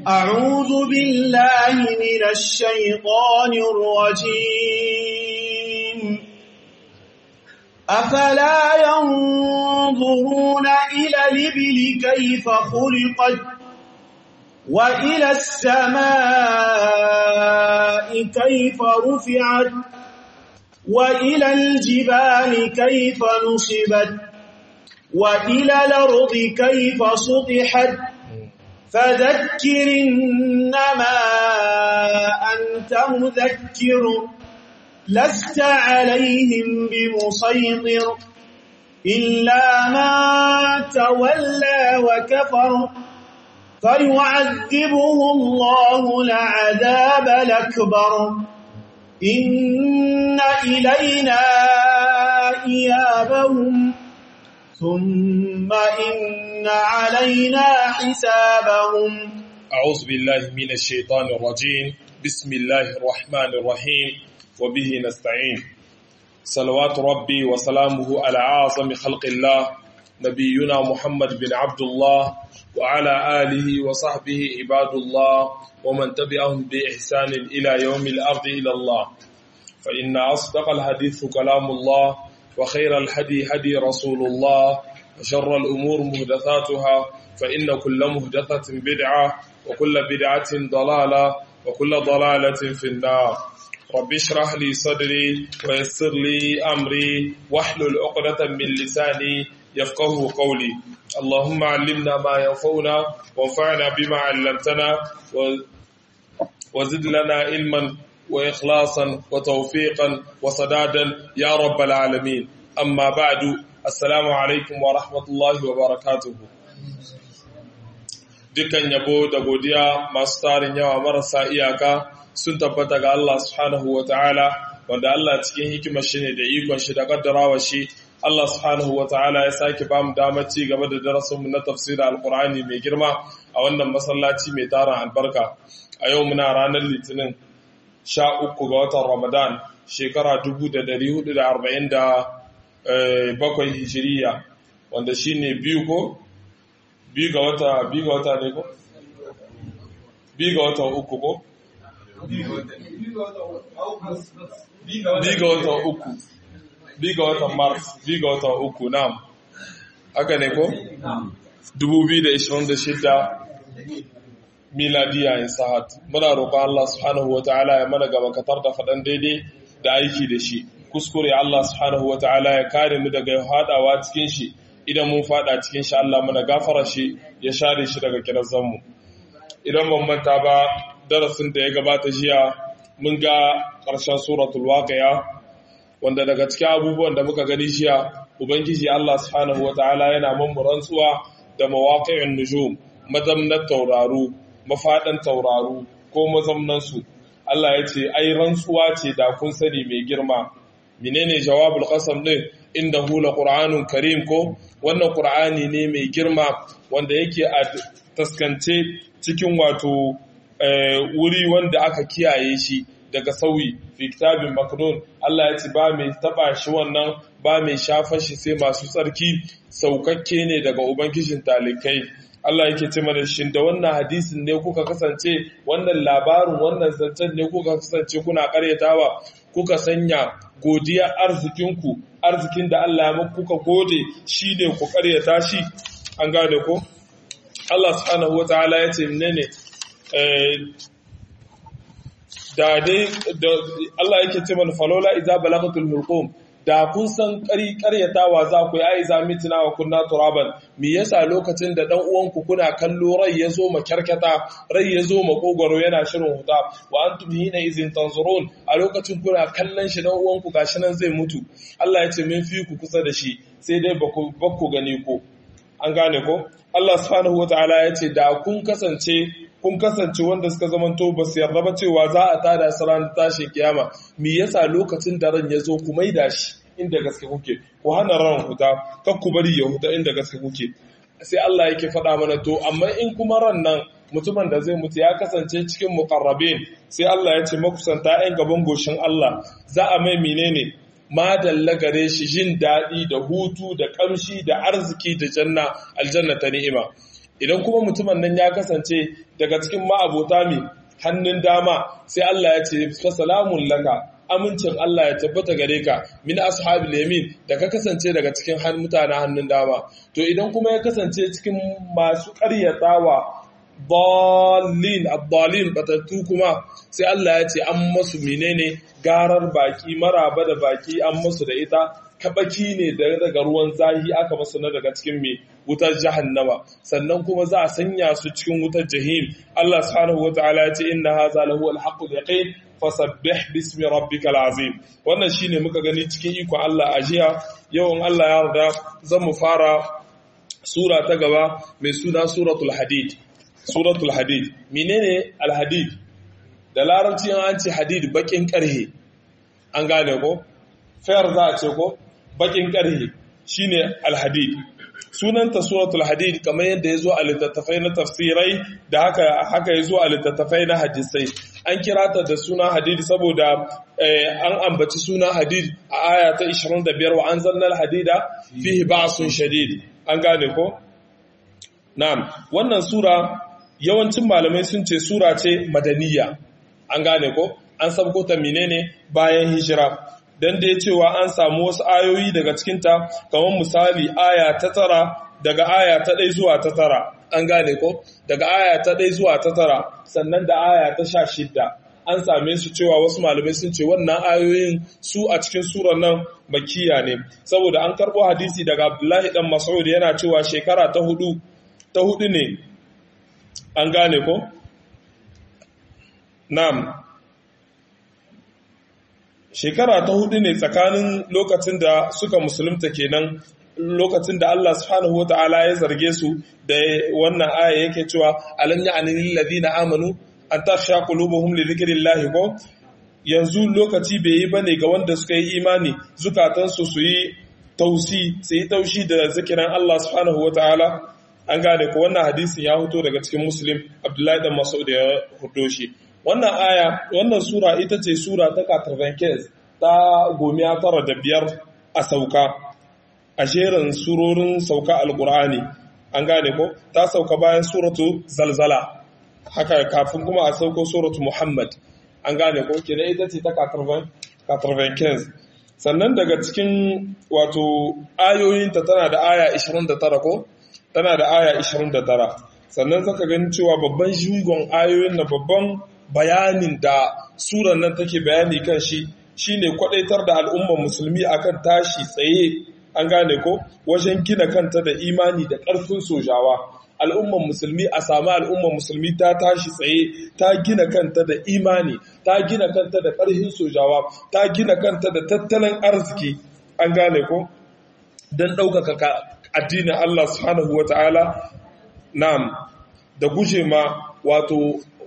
أعوذ بالله من الشيطان الرجيم أفلا ينظرون إلى الإبل كيف خلقت وإلى السماء كيف رفعت وإلى الجبال كيف نصبت وإلى الأرض كيف سطحت فذكر إنما أنت مذكر لست عليهم بمسيطر إلا ما تولى وكفر فيعذبه الله العذاب الأكبر إن إلينا إيابهم ثم إن علينا حسابهم أعوذ بالله من الشيطان الرجيم بسم الله الرحمن الرحيم وبه نستعين صلوات ربي وسلامه على أعظم خلق الله نبينا محمد بن عبد الله وعلى آله وصحبه عباد الله ومن تبعهم بإحسان إلى يوم الأرض إلى الله فإن أصدق الحديث كلام الله وخير الهدي هدي رسول الله وشر الأمور مهدثاتها فإن كل مهدثة بدعة وكل بدعة ضلالة وكل ضلالة في النار رب اشرح لي صدري ويسر لي أمري واحلل عقدة من لساني يفقه قولي اللهم علمنا ما ينفعنا وانفعنا بما علمتنا وزد لنا علما وإخلاصا وتوفيقا وصدادا يا رب العالمين أما بعد السلام عليكم ورحمة الله وبركاته dukan yabo da godiya masu tarin yawa marasa iyaka sun tabbata ga Allah subhanahu wa ta'ala wanda Allah cikin hikimar shi ne da ikon shi da kaddarawa shi Allah subhanahu wa ta'ala ya sake ba mu damar ci gaba da darasinmu na tafsirin alkur'ani mai girma a wannan masallaci mai tarin albarka a yau muna ranar litinin sha uku ga watan Ramadan shekara dubu da dari hudu da arba'in da bakwai hijiriya wanda shi ne biyu ko? biyu ga wata biyu ga wata ne ko? biyu ga watan uku ko? biyu ga watan uku biyu ga watan mars biyu ga watan uku nam haka ne ko? dubu biyu da ishirin da shida miladiya in sahat muna roƙon Allah subhanahu wataala ya mana gaba katar da faɗan daidai da aiki da shi kuskure Allah subhanahu wataala ya kare mu daga haɗawa cikin shi idan mun faɗa cikin shi Allah muna gafara shi ya share shi daga kirazan mu idan ban manta ba darasin da ya gabata jiya mun ga ƙarshen suratul waqi'a wanda daga cikin abubuwan da muka gani jiya ubangiji Allah subhanahu wataala yana mun rantsuwa da mawaqi'un nujum mazamnar tauraru mafaɗan tauraru ko mazamnansu Allah ya ce ai rantsuwa ce da kun sani mai girma menene jawabul qasam din inda hula qur'anun karim ko wannan qur'ani ne mai girma wanda yake a taskance cikin wato wuri wanda aka kiyaye shi daga sauyi fi kitabin maknun Allah ya ce ba mai taba shi wannan ba mai shafa shi sai masu tsarki saukakke ne daga ubangijin talikai Allah yake ce mana shin da wannan hadisin ne kuka kasance wannan labarin wannan zancen ne kuka kasance kuna karyatawa kuka sanya godiya arzikinku arzikin da Allah ya kuka gode shi ne ku karyata shi an gane ko Allah subhanahu wataala ya ce menene da dai Allah yake ce mana falola idza balagatul hulqum da kun san karyatawa za ku yi ai za mitina wa kunna turaban me yasa lokacin da dan uwanku kuna kallo rai ya zo makyarkata rai ya zo makogoro yana shirin huta wa antum hina izin tanzurun a lokacin kuna kallon shi dan uwanku gashi nan zai mutu Allah ya ce min fi ku kusa da shi sai dai ba ku gani ko an gane ko Allah subhanahu wataala ya ce da kun kasance kun kasance wanda suka zamanto ba su yarda ba cewa za a tada su ranar tashin kiyama me yasa lokacin da ran ya zo ku maida shi inda gaske kuke ku hana ran huta kar ku bari ya huta inda gaske kuke sai Allah yake faɗa mana to amma in kuma ran nan mutumin da zai mutu ya kasance cikin muqarrabin sai Allah ya ce makusanta 'yan gaban goshin Allah za a mai menene madalla gare shi jin daɗi da hutu da ƙamshi da arziki da janna aljanna ta ni'ima idan kuma mutumin nan ya kasance daga cikin ma'abota mai hannun dama sai Allah ya ce fa salamun laka amincin Allah ya tabbata gare ka min ashabil yamin da ka kasance daga cikin mutanen hannun dama to idan kuma ya kasance cikin masu ƙaryatawa dalin abdalin batattu kuma sai Allah ya ce an masu menene garar baki maraba da baki an masu da ita kabaki ne daga ruwan zahi aka masu na daga cikin mai wutar jahannama sannan kuma za a sanya su cikin wutar jahim Allah subhanahu wataala ya ce inna hadha lahu al-haqqul yaqin fasabbih bismi rabbikal azim wannan shine muka gani cikin ikon Allah a jiya yawan Allah ya yarda zan mu fara sura ta gaba mai suna suratul hadid suratul hadid menene al-hadid da larabci an ce hadid bakin karhe an gane ko fayar za a ce ko bakin karhe shine al-hadid sunanta suratul hadid kamar yadda ya zo a littattafai na tafsirai da haka haka ya zo a littattafai na hadisai an kira ta da suna hadid saboda an ambaci suna hadid a aya ta 25 wa anzalnal hadida fihi ba'sun shadid an gane ko na'am wannan sura yawancin malamai sun ce sura ce madaniya an gane ko an sabko ta menene bayan hijira dan da ya cewa an samu wasu ayoyi daga cikinta kamar misali aya ta tara daga aya ta ɗai zuwa ta tara an gane ko daga aya ta ɗai zuwa ta tara sannan da aya ta sha shidda an same su cewa wasu malamai sun ce wannan ayoyin su a cikin surar nan makiya ne saboda an karɓo hadisi daga abdullahi dan mas'ud yana cewa shekara ta hudu ta hudu ne an gane ko na'am shekara ta hudu ne tsakanin lokacin da suka musulunta kenan lokacin da Allah subhanahu wata'ala ya zarge su da wannan aya yake cewa alam ya'ni lil ladina amanu an takhsha qulubuhum li dhikrillahi ko yanzu lokaci bai yi bane ga wanda suka yi imani zukatansu su yi tausi su yi taushi da zikirin Allah subhanahu wata'ala an gane ko wannan hadisin ya fito daga cikin muslim abdullahi dan mas'ud ya fito shi wannan aya wannan sura ita ce sura ta 95 ta gomiya tara da biyar a sauka a jerin surorin sauka alkur'ani an gane ko ta sauka bayan suratu zalzala haka kafin kuma a sauko suratu muhammad an gane ko kenan ita ce ta 95 sannan daga cikin wato ayoyinta tana da aya 29 ko tana da aya 29 sannan zaka gani cewa babban shugon ayoyin na babban bayanin da suran nan take bayani kan shi shine kwadaitar da al'ummar musulmi akan tashi tsaye an gane ko wajen gina kanta da imani da ƙarfin sojawa al'ummar musulmi a sami al'ummar musulmi ta tashi tsaye ta gina kanta da imani ta gina kanta da ƙarfin sojawa ta gina kanta da tattalin arziki an gane ko don ɗaukaka addinin Allah subhanahu wa ta'ala na'am da guje ma wato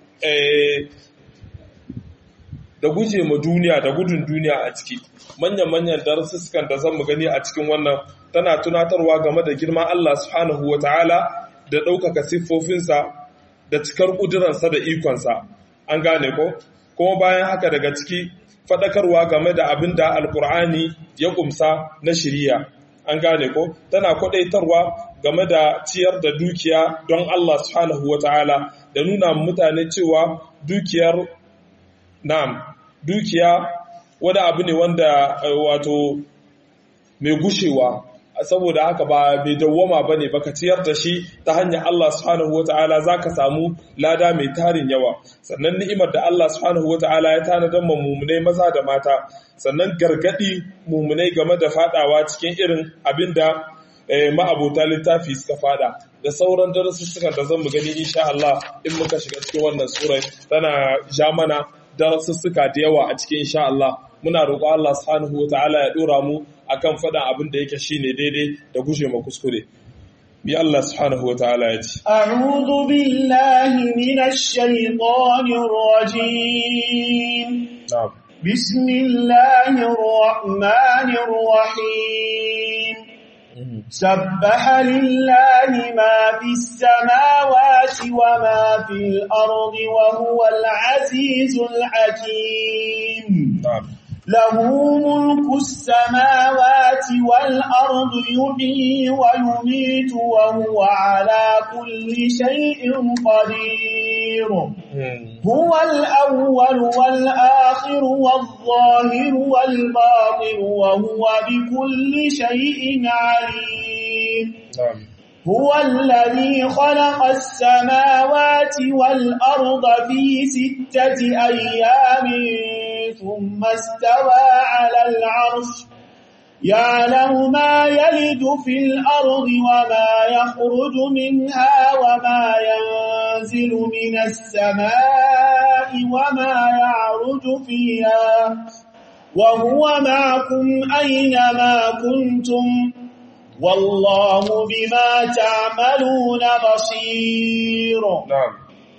da guje ma duniya da gudun duniya a ciki manyan-manyan darussukan da zan mu gani a cikin wannan tana tunatarwa game da girman Allah subhanahu wa ta'ala da ɗaukaka siffofinsa da cikar ƙuduransa da ikonsa an gane ko kuma bayan haka daga ciki faɗakarwa game da abin da alkur'ani ya ƙumsa na shiriya an gane ko tana kwaɗaitarwa game da ciyar da dukiya don Allah subhanahu wa ta'ala da nuna mutane cewa dukiyar na'am dukiya wani abu ne wanda wato mai gushewa saboda haka ba mai dawwama ba ne baka ciyar da shi ta hanyar Allah subhanahu wa ta'ala za ka samu lada mai tarin yawa sannan ni'imar da Allah subhanahu wa ta'ala ya tanadar ma mummunai maza da mata sannan gargadi mummunai game da fadawa cikin irin abin da ma'abota littafi suka fada da sauran darussukan da zan mu gani insha Allah in muka shiga cikin wannan surai tana ja mana darasussuka da yawa a cikin insha Allah muna roƙo Allah subhanahu wataala ya dora mu akan faɗan abin da yake shine daidai da guje ma kuskure bi Allah subhanahu wataala ya ce a'udhu billahi minash shaitanir rajim na'am bismillahir rahmanir rahim سبح لله ما في السماوات وما في الأرض وهو العزيز الحكيم na'am له ملك السماوات والأرض يحيي ويميت وهو على كل شيء قدير هو الأول والآخر والظاهر والباطن وهو بكل شيء عليم هو الذي خلق السماوات والأرض في ستة أيام ثم استوى على العرش يعلم ما يلد في الأرض وما يخرج منها وما ينزل من السماء وما يعرج فيها وهو معكم أينما كنتم والله بما تعملون بصير نعم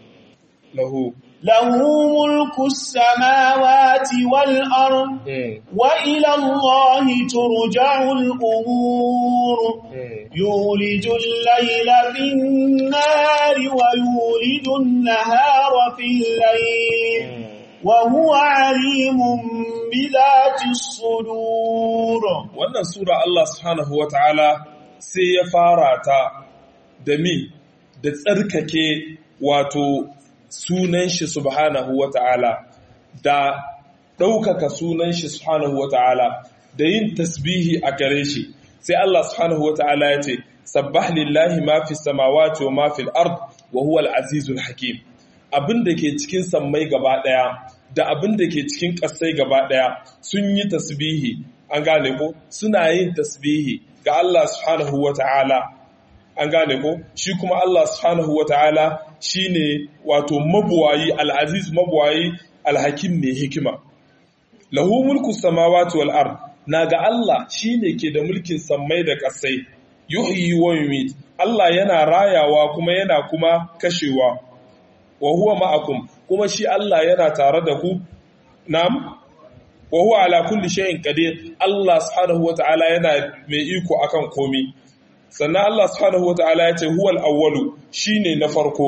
له له ملك السماوات والأرض وإلى الله ترجع الأمور يولج الليل في النهار ويولج النهار في الليل وهو عليم بذات الصدور wannan sura Allah subhanahu wataala sai ya fara ta da mi da tsarkake wato sunan shi subhanahu wataala da ɗaukaka sunan shi subhanahu wataala da yin tasbihi a gare shi sai Allah subhanahu wataala ya ce sabbah lillahi ma fi samawati wa ma fil ard wa huwa al-azizul hakim abin da ke cikin sammai gaba ɗaya da abin da ke cikin ƙasai gaba ɗaya sun yi tasbihi an gane ko suna yin tasbihi ga Allah subhanahu wa ta'ala an gane ko shi kuma Allah subhanahu wa ta'ala shi ne wato mabuwayi al'aziz mabuwayi alhakim mai hikima lahu mulku samawati wal ard na ga Allah shi ne ke da mulkin sammai da ƙasai yuhyi wa yumit Allah yana rayawa kuma yana kuma kashewa wa huwa ma'akum kuma shi Allah yana tare da ku nam wa huwa ala kulli shay'in qadir Allah subhanahu wata'ala yana mai iko akan komi sannan Allah subhanahu wata'ala ya ce huwal awwalu shine na farko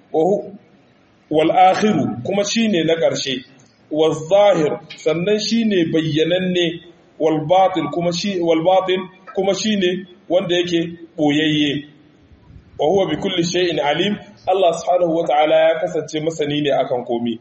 wal akhiru kuma shine na ƙarshe wal zahir sannan shine bayyananne wal batin kuma shi wal batin kuma shine wanda yake boyayye wa huwa bi kulli shay'in alim Allah subhanahu wata'ala ya kasance masani ne akan komi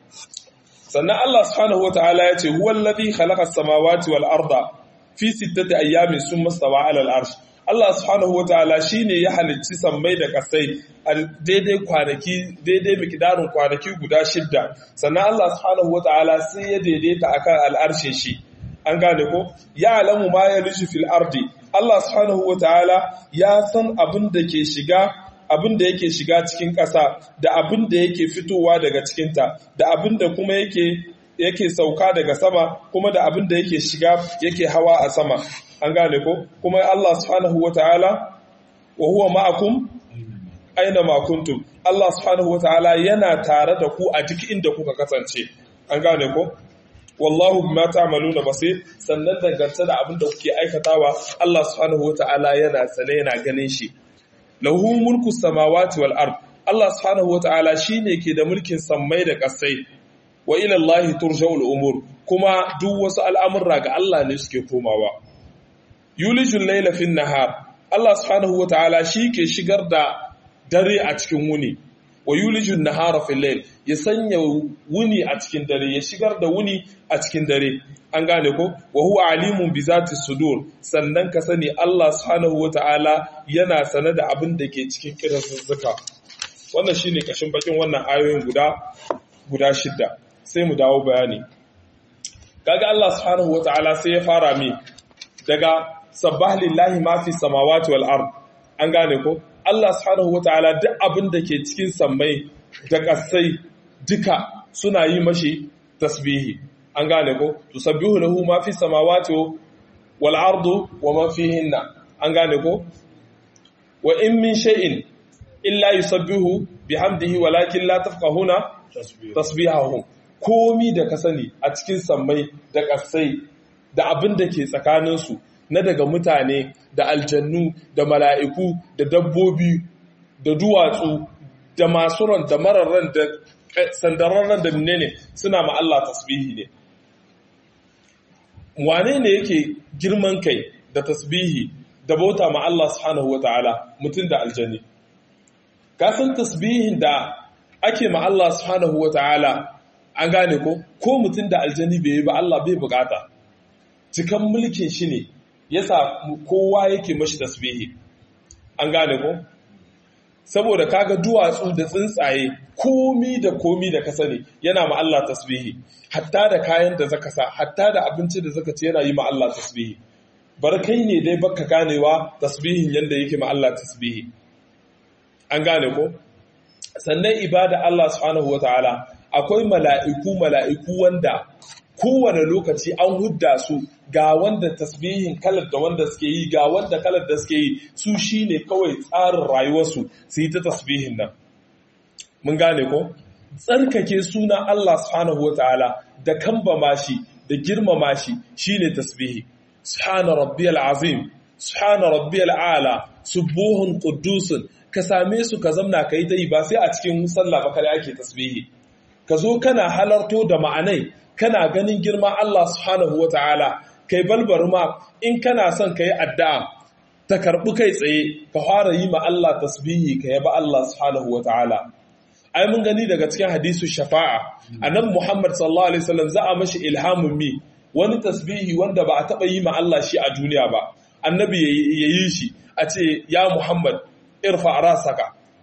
sannan Allah subhanahu wata'ala ya ce huwa alladhi khalaqa as-samawati wal arda fi sittati ayyamin summa stawa 'ala al-arsh Allah subhanahu wata'ala shine ya halicci sammai da kasai a daidai kwanaki daidai miqdarin kwanaki guda shidda sannan Allah subhanahu wata'ala sai ya daidaita akan al-arshin shi an gane ko ya alamu ma yalishu fil ardi Allah subhanahu wata'ala ya san abin da ke shiga abin da yake shiga cikin ƙasa da abin da yake fitowa daga cikinta da abin da kuma yake yake sauka daga sama kuma da abin da yake shiga yake hawa a sama an gane ko kuma Allah subhanahu wataala wa huwa ma'akum aina ma kuntum Allah subhanahu wataala yana tare da ku a duk inda kuka kasance an gane ko wallahu bima ta'maluna basir sannan dangance da abin da kuke aikatawa Allah subhanahu wataala yana sane yana ganin shi lahu mulku samawati wal ard Allah subhanahu wataala shine ke da mulkin sammai da ƙasai wa ila Allah turja'ul umur kuma duk wasu al'amurra ga Allah ne suke komawa yulijul layla fin nahar Allah subhanahu wataala shi ke shigar da dare a cikin wuni wa yulijul nahara fil layl ya sanya wuni a cikin dare ya shigar da wuni a cikin dare an gane ko wa huwa alimun bi zati sudur sannan ka sani Allah subhanahu wataala yana sane da abin da ke cikin kirazuzzuka wannan shine kashin bakin wannan ayoyin guda guda shidda sai mu dawo bayani kaga Allah subhanahu wataala sai ya fara mi daga sabbah lillahi ma fi samawati wal ard an gane ko Allah subhanahu wataala duk abin da ke cikin sammai da kasai duka suna yi mashi tasbihi an gane ko tusabbihu lahu ma fi samawati wal ardu wa ma fihinna an gane ko wa in min shay'in illa yusabbihu bihamdihi walakin la tafqahuna tasbihahum komi da ka sani a cikin sammai da ƙasai da abin da ke tsakaninsu na daga mutane da aljannu da mala'iku da dabbobi da duwatsu da masu ran da mararran da sandararren da ne suna ma Allah tasbihi ne wane ne yake girman kai da tasbihi da bauta ma Allah subhanahu wata'ala mutum da aljani ka san tasbihin da ake ma Allah subhanahu wata'ala an gane ko ko mutum da aljani bai yi ba Allah bai bukata cikan mulkin shi ne yasa kowa yake mashi tasbihi an gane ko saboda kaga duwatsu da tsuntsaye komi da komi da ka sani yana ma Allah tasbihi hatta da kayan da zaka sa hatta da abinci da zaka ci yana yi ma Allah tasbihi bar kai ne dai baka ganewa tasbihin yanda yake ma Allah tasbihi an gane ko sannan ibada Allah subhanahu wataala akwai mala'iku mala'iku wanda kowane lokaci an hudda su ga wanda tasbihin kalar da wanda suke yi ga wanda kalar da suke yi su shine kawai tsarin rayuwarsu su yi ta tasbihin nan mun gane ko tsarkake suna Allah subhanahu wataala da kambama shi da girmama shi shine tasbihi subhana rabbiyal azim subhana rabbiyal ala subuhun quddusun ka same su ka zamna kai ta yi ba sai a cikin sallah ba kare ake tasbihi ka zo kana halarto da ma'anai kana ganin girman Allah subhanahu wata'ala kai balbar ma in kana son ka yi addu'a ta karɓi kai tsaye ka fara yi ma Allah tasbihi ka yaba Allah subhanahu wata'ala ai mun gani daga cikin hadisu shafa'a annabi Muhammad sallallahu alaihi wasallam za a mashi ilhamin mi wani tasbihi wanda ba a taɓa yi ma Allah shi a duniya ba annabi ya yi shi a ce ya Muhammad irfa rasaka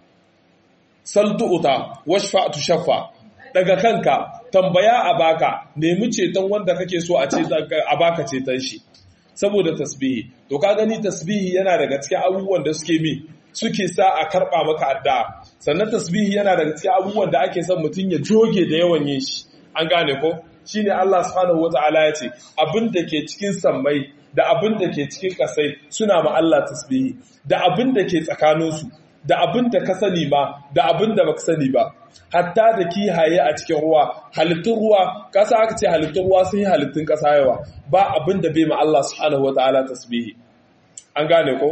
saltu'uta washfa tushaffa daga kanka tambaya a baka nemi ceton wanda kake so a ce a baka ceton shi saboda tasbihi to ka gani tasbihi yana daga cikin abubuwan da suke mi suke sa a karba maka addu'a sannan tasbihi yana daga cikin abubuwan da ake son mutum ya joge da yawan yin shi an gane ko shine Allah subhanahu wataala ya ce abin da ke cikin sammai da abin da ke cikin kasai suna ma Allah tasbihi da abin da ke tsakaninsu da abin da ka sani ma da abin da baka sani ba hatta da kihaye a cikin ruwa halittun ruwa kasa aka ce halittun ruwa sun yi halittun kasa yawa ba abin da bai ma Allah subhanahu wataala tasbihi an gane ko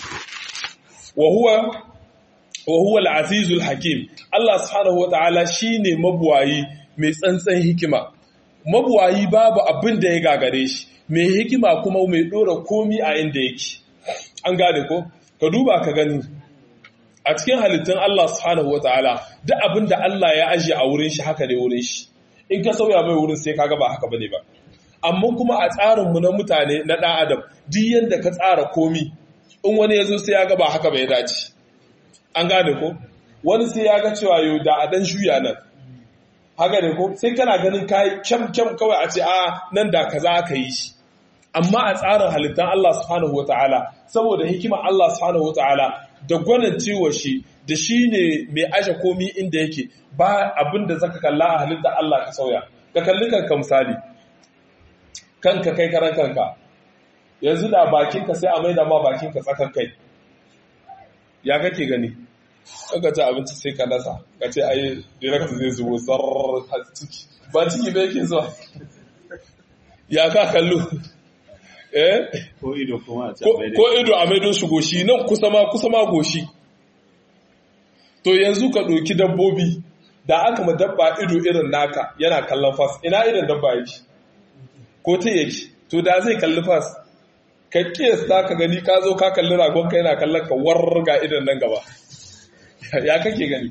wa huwa wa huwa al-azizul hakim Allah subhanahu wataala shine mabuwayi mai tsantsan hikima mabuwayi babu abin da ya gagare shi mai hikima kuma mai dora komi a inda yake an gane ko ka duba ka gani a cikin halittun Allah subhanahu wataala duk abin da Allah ya ajiye a wurin shi haka ne wurin shi in ka sauya mai wurin sai kaga ba haka bane ba amma kuma a tsarin mu na mutane na dan adam duk yanda ka tsara komi in wani yazo sai ya ga ba haka bai dace an gane ko wani sai ya ga cewa yau da a dan shuya nan haka ne ko sai kana ganin kai kyam kyam kawai a ce a nan da kaza aka yi shi amma a tsarin halittan Allah subhanahu wataala saboda hikimar Allah subhanahu wataala da gwanin ciwo shi da shi ne mai aje komi inda yake ba abin da zaka kalla a halitta Allah ka sauya ka kalli kanka misali kanka kai karan kanka yanzu da bakinka sai a maida ma bakinka tsakan kai ya kake gani kanka ci abinci sai ka nasa ka ce ai direct zai zubo sar ciki ba ciki ba yake zuwa ya ka kallo eh ko ido kuma a ko ido a maido shi goshi nan kusa ma kusa ma goshi to yanzu ka ɗauki dabbobi da aka ma dabba ido irin naka yana kallon fas ina irin dabba yake ko ta yake to da zai kalli fas ka kiyasta ka gani ka zo ka kalli ragon ka yana kallon ka warga idan nan gaba ya kake gani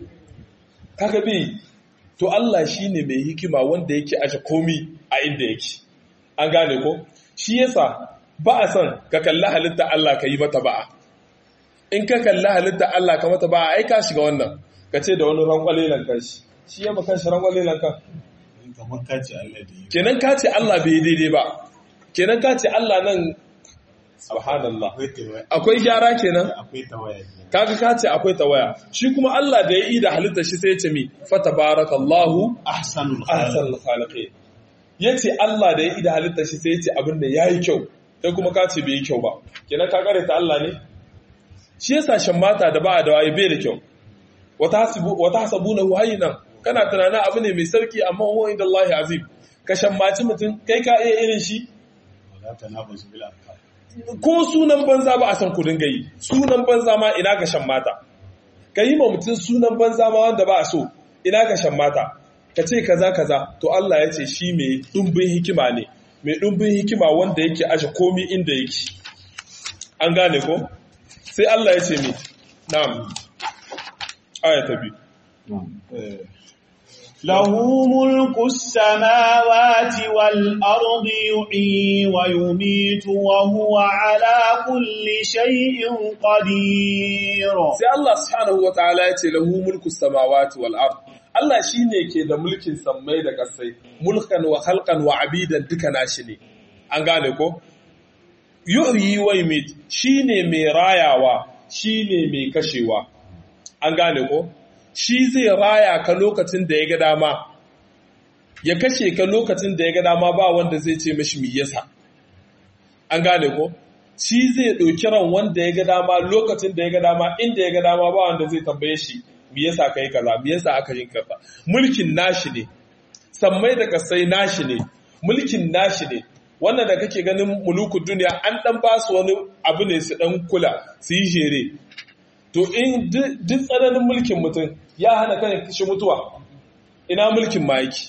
kaga bi to Allah shine mai hikima wanda yake aje komi a inda yake an gane ko shi yasa ba a son ka kalli halitta Allah ka yi mata ba'a in ka kalli halitta Allah ka mata ba'a ai ka shiga wannan ka ce da wani rankwalelan kan shi shi ya bakan shi rankwalelan kan kamar ka ce Allah da yi kenan ka ce Allah bai daidai ba kenan ka ce Allah nan subhanallah akwai tawaya akwai gyara kenan akwai tawaya kenan. kaga ka ce akwai tawaya shi kuma Allah da ya yi da halitta shi sai ya ce mi fatabarakallahu ahsanul khaliq ahsanul khaliqin yace Allah da ya yi da halitta shi sai ya ce abin da yayi kyau kai kuma ka ce bai yi kyau ba kenan ka kare ta Allah ne shi yasa shan mata da ba a da waye bai da kyau wata hasibu wata hasabunahu hayyinan kana tunanin abu ne mai sarki amma huwa inda Allah azim ka shammaci mutum kai ka iya irin shi wala tanabazu bil afkar ko sunan banza ba a san ku dinga yi sunan banza ma ina ga shan mata ka yi ma mutum sunan banza ma wanda ba a so ina ga shan mata ka ce kaza kaza to Allah ya ce shi mai dumbin hikima ne mai ɗumbin hikima wanda yake ashe komi inda yake an gane ko sai Allah ya ce mi na'am aya ta biyu له ملك السماوات والأرض يحيي ويميت وهو على كل شيء قدير sai Allah subhanahu wataala ya ce lahu mulku samawati wal ard Allah shine ke da mulkin sammai da kasai mulkan wa khalqan wa abidan duka nashi ne an gane ko yuhyi wa yumit shine mai rayawa shine mai kashewa an gane ko shi zai raya ka lokacin da ya ga dama ya kashe ka lokacin da ya ga dama ba wanda zai ce mashi mi yasa an gane ko shi zai ɗauki ran wanda ya ga dama lokacin da ya ga dama inda ya ga dama ba wanda zai tambaye shi mi yasa ka yi kaza mi yasa aka yin kaza mulkin nashi ne sammai da kasai nashi ne mulkin nashi ne wannan da kake ganin mulukun duniya an dan ba su wani abu ne su dan kula su yi jere to in duk tsananin mulkin mutum ya hana kan kishi mutuwa ina mulkin ma yake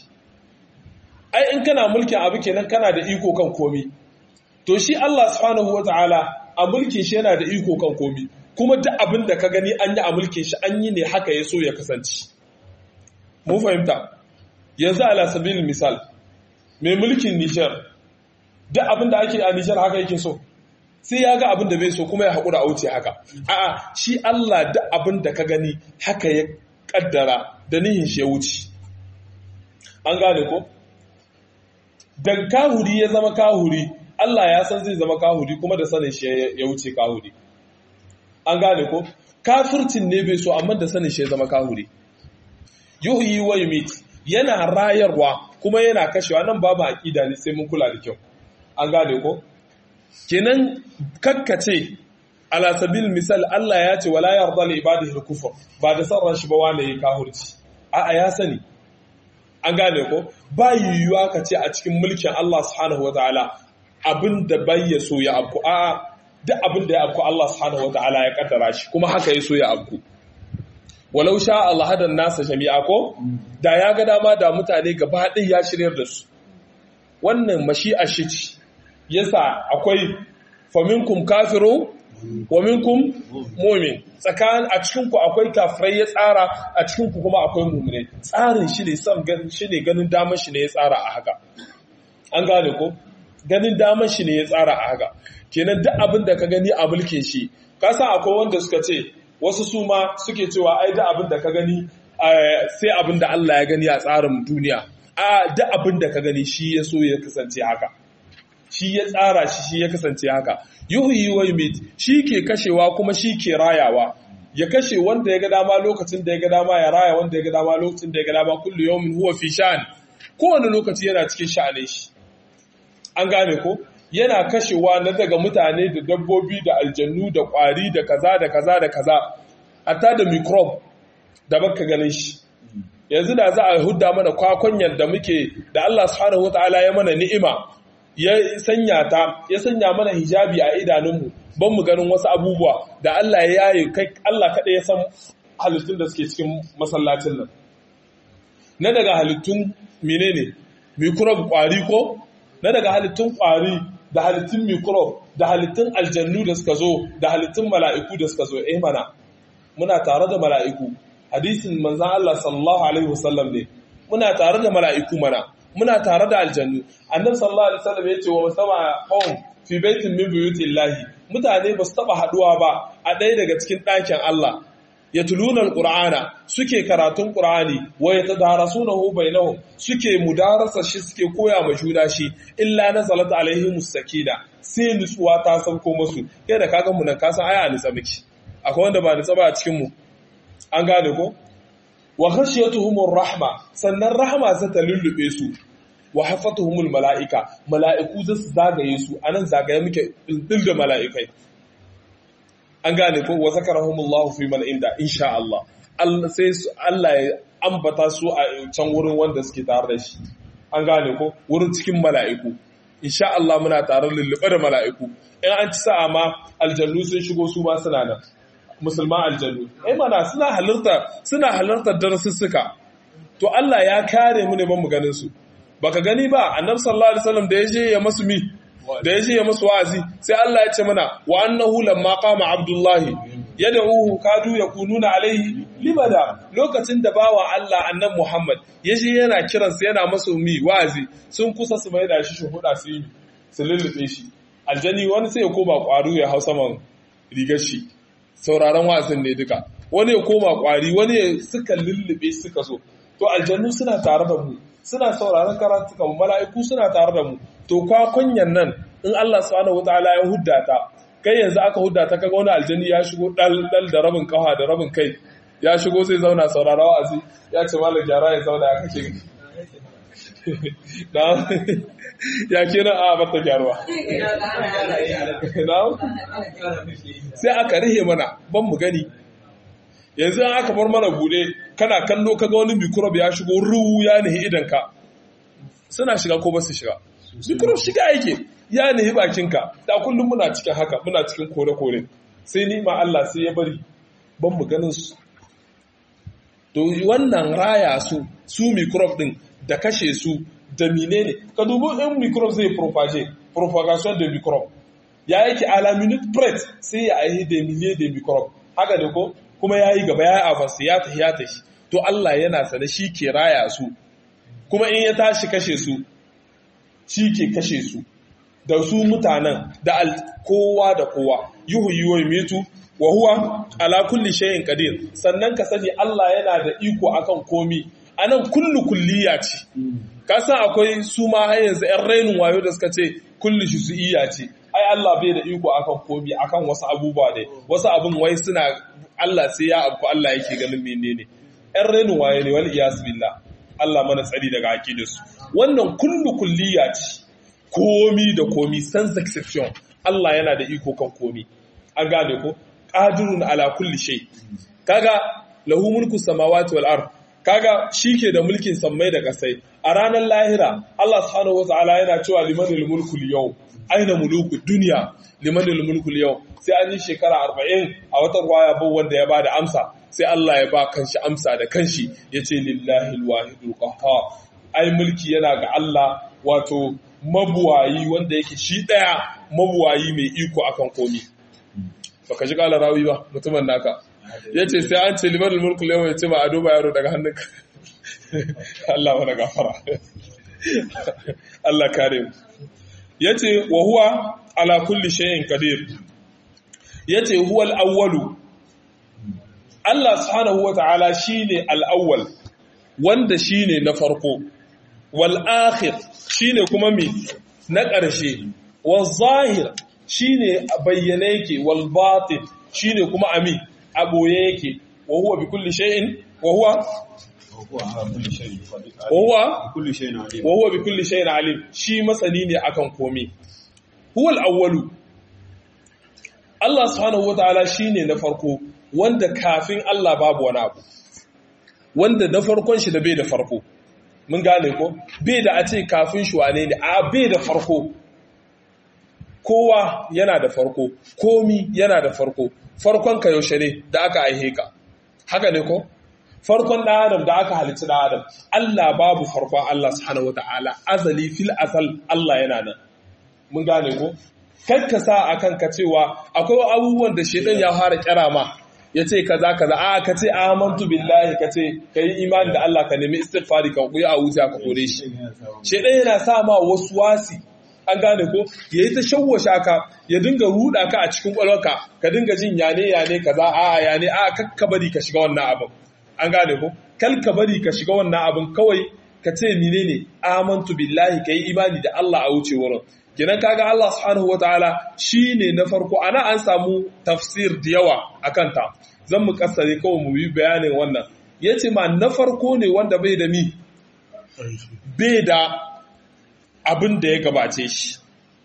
ai in kana mulkin abu kenan kana da iko kan komi to shi Allah subhanahu wataala a mulkin shi yana da iko kan komi kuma duk abin da ka gani an yi a mulkin shi an yi ne haka ya so ya kasance mun fahimta yanzu ala sabilin misal mai mulkin Nijar duk abin da ake a Nijar haka yake so sai ya ga abin da bai so kuma ya haƙura a wuce haka a'a shi Allah da abin da ka gani haka ya ƙaddara da nihin shi ya wuce an gane ko da kahuri ya zama kahuri Allah ya san zai zama kahuri kuma da sanin shi ya wuce kahuri an gane ko kafircin ne bai so amma da sanin shi ya zama kahuri yuhyi wa yumit yana rayarwa kuma yana kashewa nan babu aqida ne sai mun kula da kyau an gane ko kenan kakkace ala sabil misal Allah ya ce wala yarda li ibadihi al-kufr ba da sarran shi ba wanda yake kahurci a ya sani an gane ko ba yiwuwa ka ce a cikin mulkin Allah subhanahu wataala abinda bai ya so ya abku a duk abinda ya abku Allah subhanahu wataala ya kaddara shi kuma haka ya so ya abku walau sha Allah hadan nasa jami'a ko da ya ga dama da mutane gaba ɗaya ya shiryar da su wannan mashi'a shi ce yasa akwai faminkum kafiru wa minkum mu'min tsakan a cikin ku akwai kafirai ya tsara a cikin ku kuma akwai mu'mine tsarin shi ne son ganin shi ne ganin damar shi ne ya tsara a haka an gane ko ganin damar shi ne ya tsara a haka kenan duk abin da ka gani a mulkin shi ka san akwai wanda suka ce wasu su ma suke cewa ai duk abin da ka gani sai abin da Allah ya gani a tsarin duniya a duk abin da ka gani shi ya so ya kasance haka shi ya tsara shi shi ya kasance haka yuhyi wa yumit shi ke kashewa kuma shi ke rayawa ya kashe wanda ya ga dama lokacin da ya ga dama ya raya wanda ya ga dama lokacin da ya ga dama kullu yawmin huwa fi sha'an kowane lokaci yana cikin sha'anin shi an gane ko yana kashewa na daga mutane da dabbobi da aljannu da kwari da kaza da kaza da kaza hatta da microbe da baka ganin shi yanzu da za a hudda mana kwakwanyar da muke da Allah subhanahu wataala ya mana ni'ima ya sanya ta ya sanya mana hijabi a idanunmu ban mu ganin wasu abubuwa da Allah ya yaye kai Allah kaɗai ya san halittun da suke cikin masallacin nan na daga halittun menene microbe kwari ko na daga halittun kwari da halittun microbe da halittun aljannu da suka zo da halittun mala'iku da suka zo eh mana muna tare da mala'iku hadisin manzon Allah sallallahu alaihi wasallam ne muna tare da mala'iku mana muna tare da aljannu annabi sallallahu alaihi wasallam yace wa musama qawm fi baitin min buyutillahi mutane ba su taba haduwa ba a ɗaya daga cikin ɗakin Allah yatluna alqur'ana suke karatun qur'ani wa yatadarasunahu bainahum suke mudarasa shi suke koya ma juna shi illa nazalat alaihimus sakina sai nutsuwa ta sauko musu kai da kaga mu nan ka san aya nutsa miki akwai wanda ba nutsa ba a cikin mu an gane ko wa khashiyatuhumur rahma sannan rahma za ta lullube su wa hafatuhumul mala'ika mala'iku za su zagaye su anan zagaye muke dil da mala'ikai an gane ko wa zakarahumullahu fi man inda insha Allah Allah sai Allah ya ambata su a can wurin wanda suke tare da shi an gane ko wurin cikin mala'iku insha Allah muna tare lullube da mala'iku in an ci sa'a ma aljannu sun shigo su ma suna nan musulman aljannu ai mana suna halarta suna halartar darasussuka to Allah ya kare mu ne ban mu ganin su baka gani ba annabi sallallahu alaihi wasallam da yaje ya masu mi da yaje ya masu wa'azi sai Allah ya ce mana wa annahu lamma qama abdullahi yad'uhu kadu yakununa alaihi libada lokacin da bawa Allah annabi Muhammad yaje yana kiransa yana masu mi wa'azi sun kusa su mai da shi shuhuda su yi su lullube shi aljani wani sai ya koma kwaru ya hau saman rigar shi sauraron wa'azin ne duka wani ya koma kwari wani ya suka lullube suka so to aljannu suna tare da mu suna sauraron karatuka mu mala'iku suna tare da mu to kwa kunyan nan in Allah subhanahu wataala ya hudda ta kai yanzu aka hudda ta kaga wani aljanni ya shigo dal dal da rabin kafa da rabin kai ya shigo zai zauna saurara wa'azi ya ce malam gyara ya zauna ya kake na ya kenan a bata gyaruwa sai aka rihe mana ban mu gani yanzu an aka bar mana bude kana kallo kaga wani microbe ya shigo ruwu ya nihi idanka suna shiga ko ba su shiga microbe shiga yake ya nihi bakinka da kullum muna cikin haka muna cikin kore-kore sai ni ma Allah sai ya bari ban mu ganin su to wannan raya su su microbe din da kashe su da menene ka dubi in microbe zai propage propagation de microbe ya yake a la minute près sai ya aihi da miliye da microbe haka ne ko kuma ya yi gaba ya yi avance ya tafi ya tafi to Allah yana sane shi ke raya su kuma in ya tashi kashe su shi ke kashe su da su mutanen da kowa da kowa yuhu yi mitu wa huwa ala kulli shay'in qadir sannan ka sani Allah yana da iko akan komi anan kullu kulliya ce ka san akwai su ma har yanzu ƴan rainin wayo da suka ce kullu shi su iya ce ai Allah bai da iko akan komi akan wasu abubuwa dai wasu abin wai suna Allah sai ya abu Allah yake ganin menene ƴan rainin wayo ne wal iyas billah Allah mana tsari daga aqidarsu wannan kullu kulliya ce komi da komi sans exception Allah yana da iko kan komi an gane ko qadirun ala kulli shay kaga lahu mulku samawati wal ard kaga shike da mulkin sammai da kasai a ranar lahira Allah subhanahu wataala yana cewa limanil mulku yau aina muluku dunya limanil mulku yau sai an yi shekara 40 a wata ruwaya ba wanda ya bada amsa sai Allah ya ba kanshi amsa da kanshi yace lillahi alwahidul qahhar ai mulki yana ga Allah wato mabuwayi wanda yake shi ɗaya mabuwayi mai iko akan komi baka ji kala rawi ba mutumin naka ya ce sai an ce liman mulku lewa ya ce ma ado ba yaro daga hannunka Allah wani gafara Allah kare mu ya ce wa huwa ala kulli shayin qadir ya ce huwa al-awwalu Allah subhanahu wa ta'ala shine al-awwal wanda shine na farko wal akhir shine kuma mi na ƙarshe wal zahir shine bayyane yake wal batin shine kuma ami a boye yake wa huwa bi kulli shay'in wa huwa wa huwa wa huwa bi kulli shay'in alim shi masani ne akan komai huwa al-awwalu Allah subhanahu wataala shine na farko wanda kafin Allah babu wani abu wanda na farkon shi da bai da farko mun gane ko bai da a ce kafin shi wane ne a bai da farko kowa yana da farko komi yana da farko farkon ka yaushe ne da aka aihe ka haka ne ko farkon ɗan adam da aka halitta ɗan adam Allah babu farkon Allah subhanahu wata'ala azali fil asal Allah yana nan mun gane ko kakka sa akan ka cewa akwai abubuwan da shedan ya fara kira ma ya ce kaza kaza a ka ce amantu billahi ka ce ka yi imani da Allah ka nemi istighfari ka kuyi a wuta ka kore shi shedan yana sa ma wasu wasi an gane ko ya yi ta shawwasha ka ya dinga ruda ka a cikin kwalwarka ka dinga jin yane yane kaza a yane a kakka bari ka shiga wannan abin an gane ko kal ka bari ka shiga wannan abin kawai ka ce menene amantu billahi ka yi imani da Allah a wuce wurin kenan kaga Allah subhanahu wataala shine na farko ana an samu tafsir da yawa akan ta zan mu kasare kawai mu yi bayanin wannan yace ma na farko ne wanda bai da mi bai da abin da ya gabace shi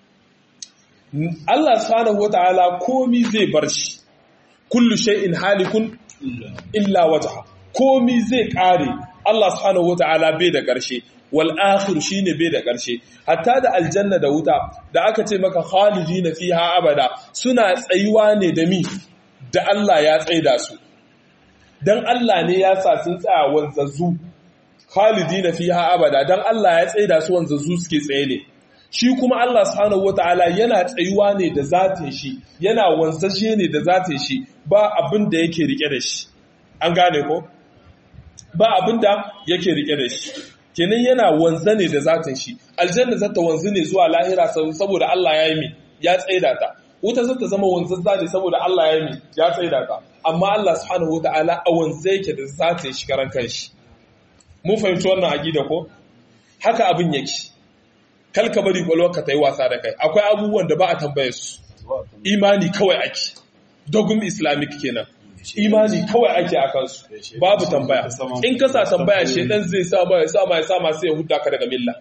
Allah subhanahu wataala komi zai bar shi kullu shay'in halikun illa wajha komi zai kare Allah subhanahu wataala bai da ƙarshe wal akhir shine bai da ƙarshe hatta da aljanna da wuta da aka ce maka khalidina fiha abada suna tsayuwa ne da mi da Allah ya tsaida su dan Allah ne ya sa sun tsaya wanzazzu khalidina fiha abada dan Allah ya tsaida su wanzu su suke tsaye ne shi kuma Allah subhanahu wataala yana tsayuwa ne da zatin shi yana wanzashe ne da zatin shi ba abin da yake rike da shi an gane ko ba abin da yake rike da shi kenan yana wanza ne da zatin shi aljanna zata wanzu ne zuwa lahira saboda Allah ya yi mi ya tsaida ta wuta zata zama wanzazza ne saboda Allah ya yi mi ya tsaida ta amma Allah subhanahu wataala a wanza yake da zatin shi karan kanshi mun fahimci wannan aqida ko haka abin yake kalka bari kwalwarka ta yi wasa da kai akwai abubuwan da ba a tambaye su imani kawai ake dogum islamic kenan imani kawai ake a kansu babu tambaya in kasa tambaya shedan zai sa ma ya sa ma ya sa ma sai ya hudda ka daga milla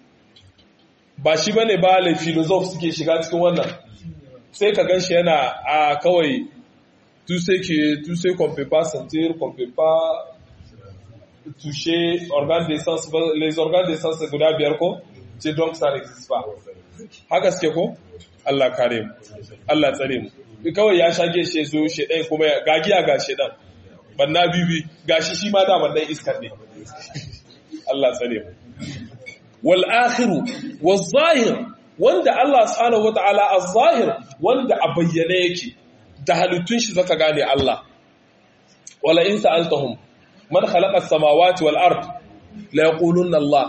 ba shi bane ba le philosophe suke shiga cikin wannan sai ka ganshi yana a kawai tu sais que tu sais qu'on peut pas sentir qu'on peut pas toucher organes de sens les organes de sens guda biyar ko c'est donc ça n'existe pas haka suke ko Allah kare mu Allah tsare mu kawai ya shage shi zo shi ɗaya kuma gagiya ga shi ɗan banna bibi gashi shi ma da wannan iskar ne Allah tsare mu wal akhiru waz zahir wanda Allah subhanahu wataala az-zahir wanda a bayyane yake da halittun shi zaka gane Allah wala in sa'altahum man khalaqa as-samawati wal ard la yaquluna Allah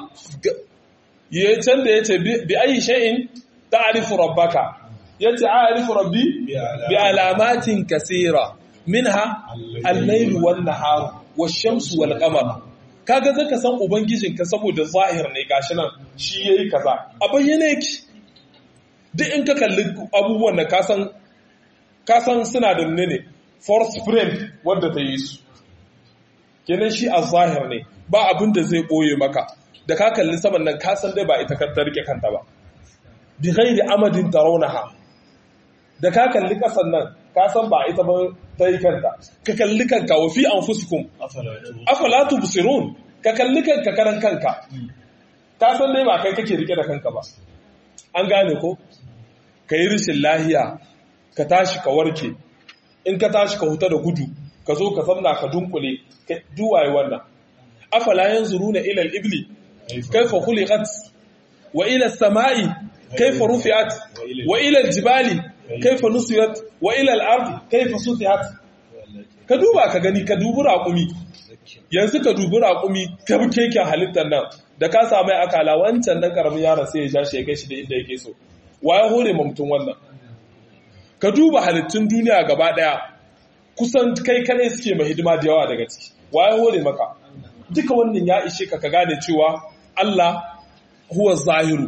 yayin da yace bi ayi shay'in ta'rifu rabbaka yace a'rifu rabbi bi alamatin kaseera minha al-layl wan nahar wash-shamsu wal qamar kaga zaka san ubangijinka saboda zahir ne gashi nan shi yayi kaza a bayyane yake duk in ka kalli abubuwan da ka san ka san suna da ne force frame wanda ta yi su kenan shi a zahir ne ba abin da zai boye maka da ka kalli saman nan ka san dai ba ita ka rike kanta ba bi ghairi amadin tarawnaha da ka kalli kasan nan ka san ba ita ba ta yi kanta ka kalli kanka wa fi anfusikum afala tubsirun ka kalli kanka karan kanka ka san dai ba kai kake rike da kanka ba an gane ko ka yi rishin lahiya ka tashi ka warke in ka tashi ka huta da gudu ka zo ka zamna ka dunkule ka duwaye wannan afala yanzuruna ila al-ibli kayfa khuliqat wa ila as-sama'i kayfa rufi'at wa ila al-jibali kaifa nusiyat wa ila al-ard kaifa sutihat ka duba ka gani ka dubi raƙumi yanzu ka dubi raƙumi ka bi keken halittar nan da ka samu akala wancan dan karamin yaron sai ya ja shi ya kai shi da inda yake so wa ya hore ma mutum wannan ka duba halittun duniya gaba daya kusan kai kadai suke mai hidima da yawa daga ciki wa ya hore maka duka wannan ya ishe ka ka gane cewa Allah huwa zahiru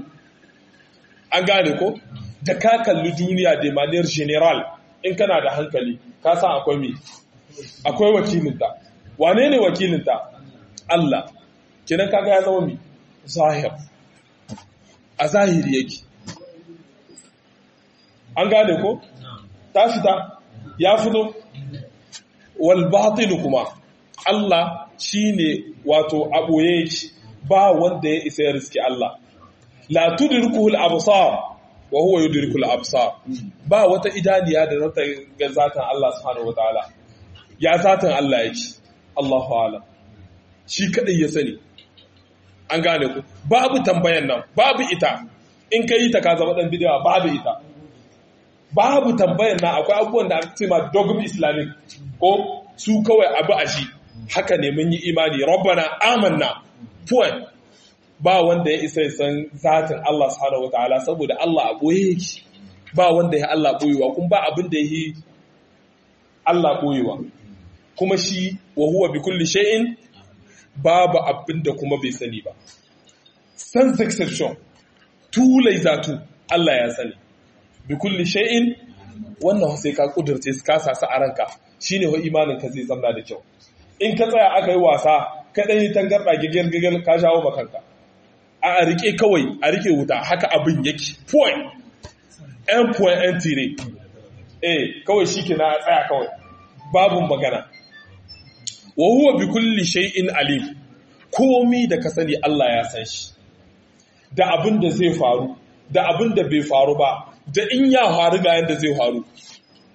an gane ko da ka kalli duniya da maniyar general in kana da hankali ka san akwai me akwai wakilinta wane ne wakilinta Allah kenan kaga ya zama me zahir a zahiri yake an gane ko ta fita ya fito wal batin kuma Allah shine wato aboye yake ba wanda ya isa ya riski Allah la tudrikuhu al-absar wa huwa yudriku al-absar ba wata idaniya da zata ga zatan Allah subhanahu wataala ya zatan Allah yake Allahu a'lam shi kadai ya sani an gane ku babu tambayan nan babu ita in kai ta ka zama dan bidiya babu ita babu tambayan nan akwai abubuwan da aka ce ma dogm islamic ko su kawai abu a shi haka ne mun yi imani rabbana amanna point ba wanda ya isa san zatin Allah subhanahu wataala saboda Allah a boye yake ba wanda ya Allah boyewa kuma ba abin da yi Allah boyewa kuma shi wa huwa bi kulli shay'in babu abin da kuma bai sani ba sans exception tulai zatu Allah ya sani bi kulli shay'in wannan sai ka kudurce ka sasa a ranka shine wa imanin ka zai zama da kyau in ka tsaya aka yi wasa ka dan yi tangarda gigir gigir ka shawo makanka a rike kawai a rike wuta haka abin yake point n point n tire eh kawai shike na tsaya kawai babu magana wa huwa bi kulli shay'in alim komi da ka sani Allah ya san shi da abin da zai faru da abin da bai faru ba da in ya faru ga yanda zai faru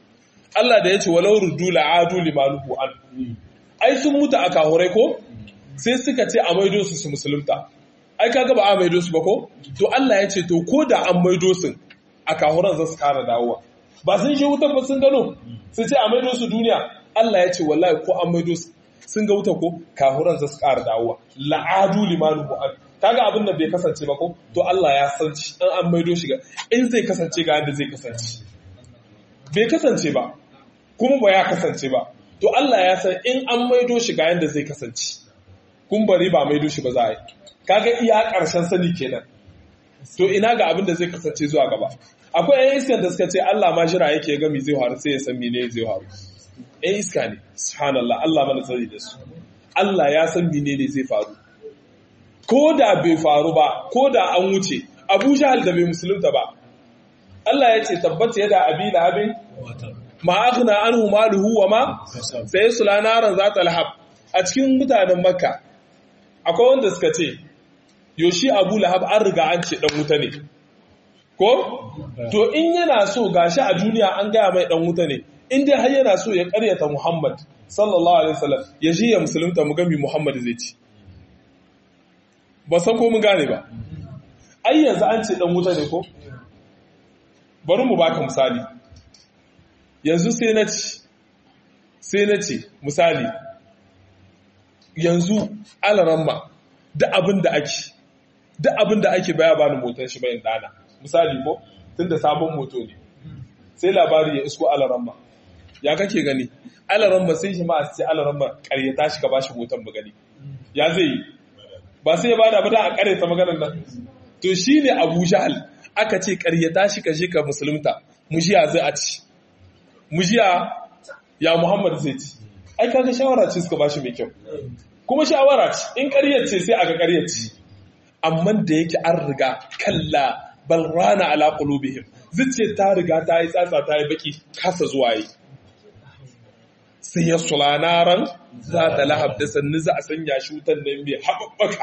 Allah da ya ce walau ruddu la'adu limanuhu an ai sun mutu a kahurai ko sai suka ce a maido su su musulunta ai kaga ba a maido su ba ko to Allah ya ce to ko da an maido su a kahuran za su kara dawowa ba sun shi wutar ba sun gano su ce a maido su duniya Allah ya ce wallahi ko an maido su sun ga wuta ko kahuran za su kara dawowa la'adu limanu mu'ad kaga abin da bai kasance ba ko to Allah ya san shi an an maido shi ga in zai kasance ga yadda zai kasance bai kasance ba kuma ba ya kasance ba to Allah ya san in an maido shi ga yadda zai kasance kun bari ba maido shi ba za a yi kaga iya ƙarshen sani kenan to ina ga abin da zai kasance zuwa gaba akwai yan iskar da suka ce Allah ma jira yake ga mi zai faru sai ya san mene zai faru yan iska ne subhanallah Allah mana tsari da su Allah ya san mene ne zai faru ko da bai faru ba ko da an wuce Abu Jahal da bai musulunta ba Allah ya ce tabbata yada abi lahabin ma aghna anhu maluhu wa ma sai sulanaran zata lahab a cikin mutanen makka akwai wanda suka ce yoshi abu lahab an riga an ce dan wuta ne ko to in yana so gashi a duniya an gaya mai dan wuta ne in dai har yana so ya karyata muhammad sallallahu alaihi wasallam ya shi ya musulunta mu gami muhammad zai ci ba san ko mun gane ba ai yanzu an ce dan wuta ne ko bari mu baka misali yanzu sai na ci sai na ce misali yanzu alaramma da abin da ake da abin da ake baya bani motar shi bayan dana misali ko tunda sabon moto ne sai labari ya isko alaramma ya kake gani alaramma sai shi ma a ce alaramma karyata shi ka bashi motar mu gani ya zai yi ba sai ya bada ba da a karyata maganar nan to shine Abu Jahal aka ce karyata shi ka je ka musulunta mujiya zai a ci mujiya ya Muhammad zai ci ai kaga shawara ce suka bashi mai kyau kuma shawara ce in ƙaryar ce sai aga ƙaryar ce amma da yake an riga kalla bal rana ala qulubihim zuciya ta riga ta yi tsatsa ta yi baki kasa zuwa yi sai ya sulanaran za ta lahab da sannu za a sanya shi wutan nan mai haɓaɓɓaka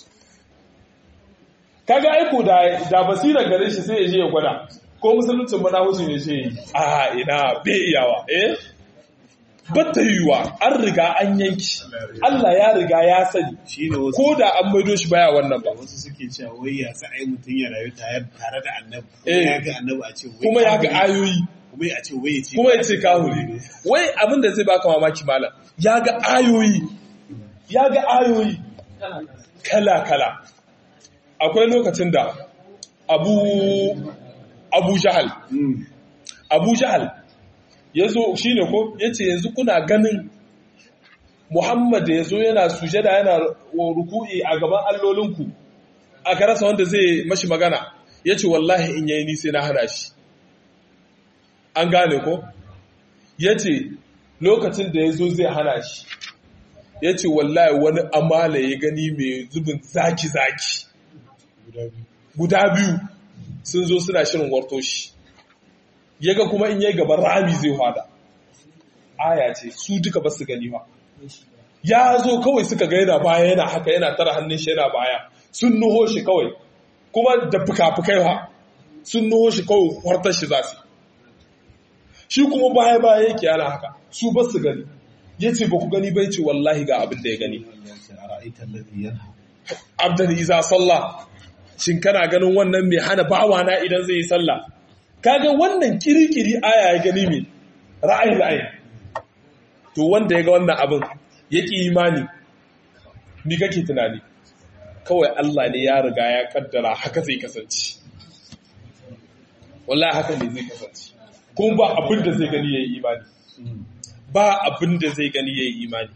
kaga aiko da da basirar gare shi sai ya je ya gwada ko musuluncin mana wuce ne shi a ina bai iyawa eh batta yiwuwa an riga an yanki Allah ya riga ya sani ko da an maido shi baya wannan ba wasu suke cewa wai ya sa ai mutum ya rayu tare da annabi Eh. ya ga annabi a ce wai kuma ya ga kahuri. ayoyi kuma ya ce wai ya ce kuma ya ce kahuri wai abin da zai baka mamaki malam ya ga ayoyi ya ga ayoyi kala kala akwai lokacin da abu abu jahal Mm. abu jahal ya zo shi ne ko ya ce yanzu kuna ganin muhammad da ya zo yana sujada yana ruku'i a gaban allolinku aka rasa wanda zai mashi magana ya ce wallahi in yayi ni sai na hana shi an gane ko ya ce lokacin da ya zo zai hana shi ya ce wallahi wani amala ya gani mai zubin zaki-zaki guda biyu sun zo suna shirin warto shi yaga kuma in yayi gaban rami zai hada aya ce su duka ba su gani ba ya zo kawai suka ga yana baya yana haka yana tara hannun shi yana baya sun nuho shi kawai kuma da fuka-fukai ha sun nuho shi kawai wartar shi za su shi kuma baya baya yake yana haka su ba su gani ya ce ba ku gani bai ce wallahi ga abin da ya gani ara'aita alladhi yanha abdan iza sallah shin kana ganin wannan mai hana bawa na idan zai yi sallah kaga wannan kirikiri aya ya gani mai ra'ayi ra'ayi to wanda ya ga wannan abin ya ƙi imani ni kake tunani kawai Allah ne ya riga ya kaddara haka zai kasance wallahi haka ne zai kasance kuma ba abin da zai gani ya yi imani ba abin da zai gani ya yi imani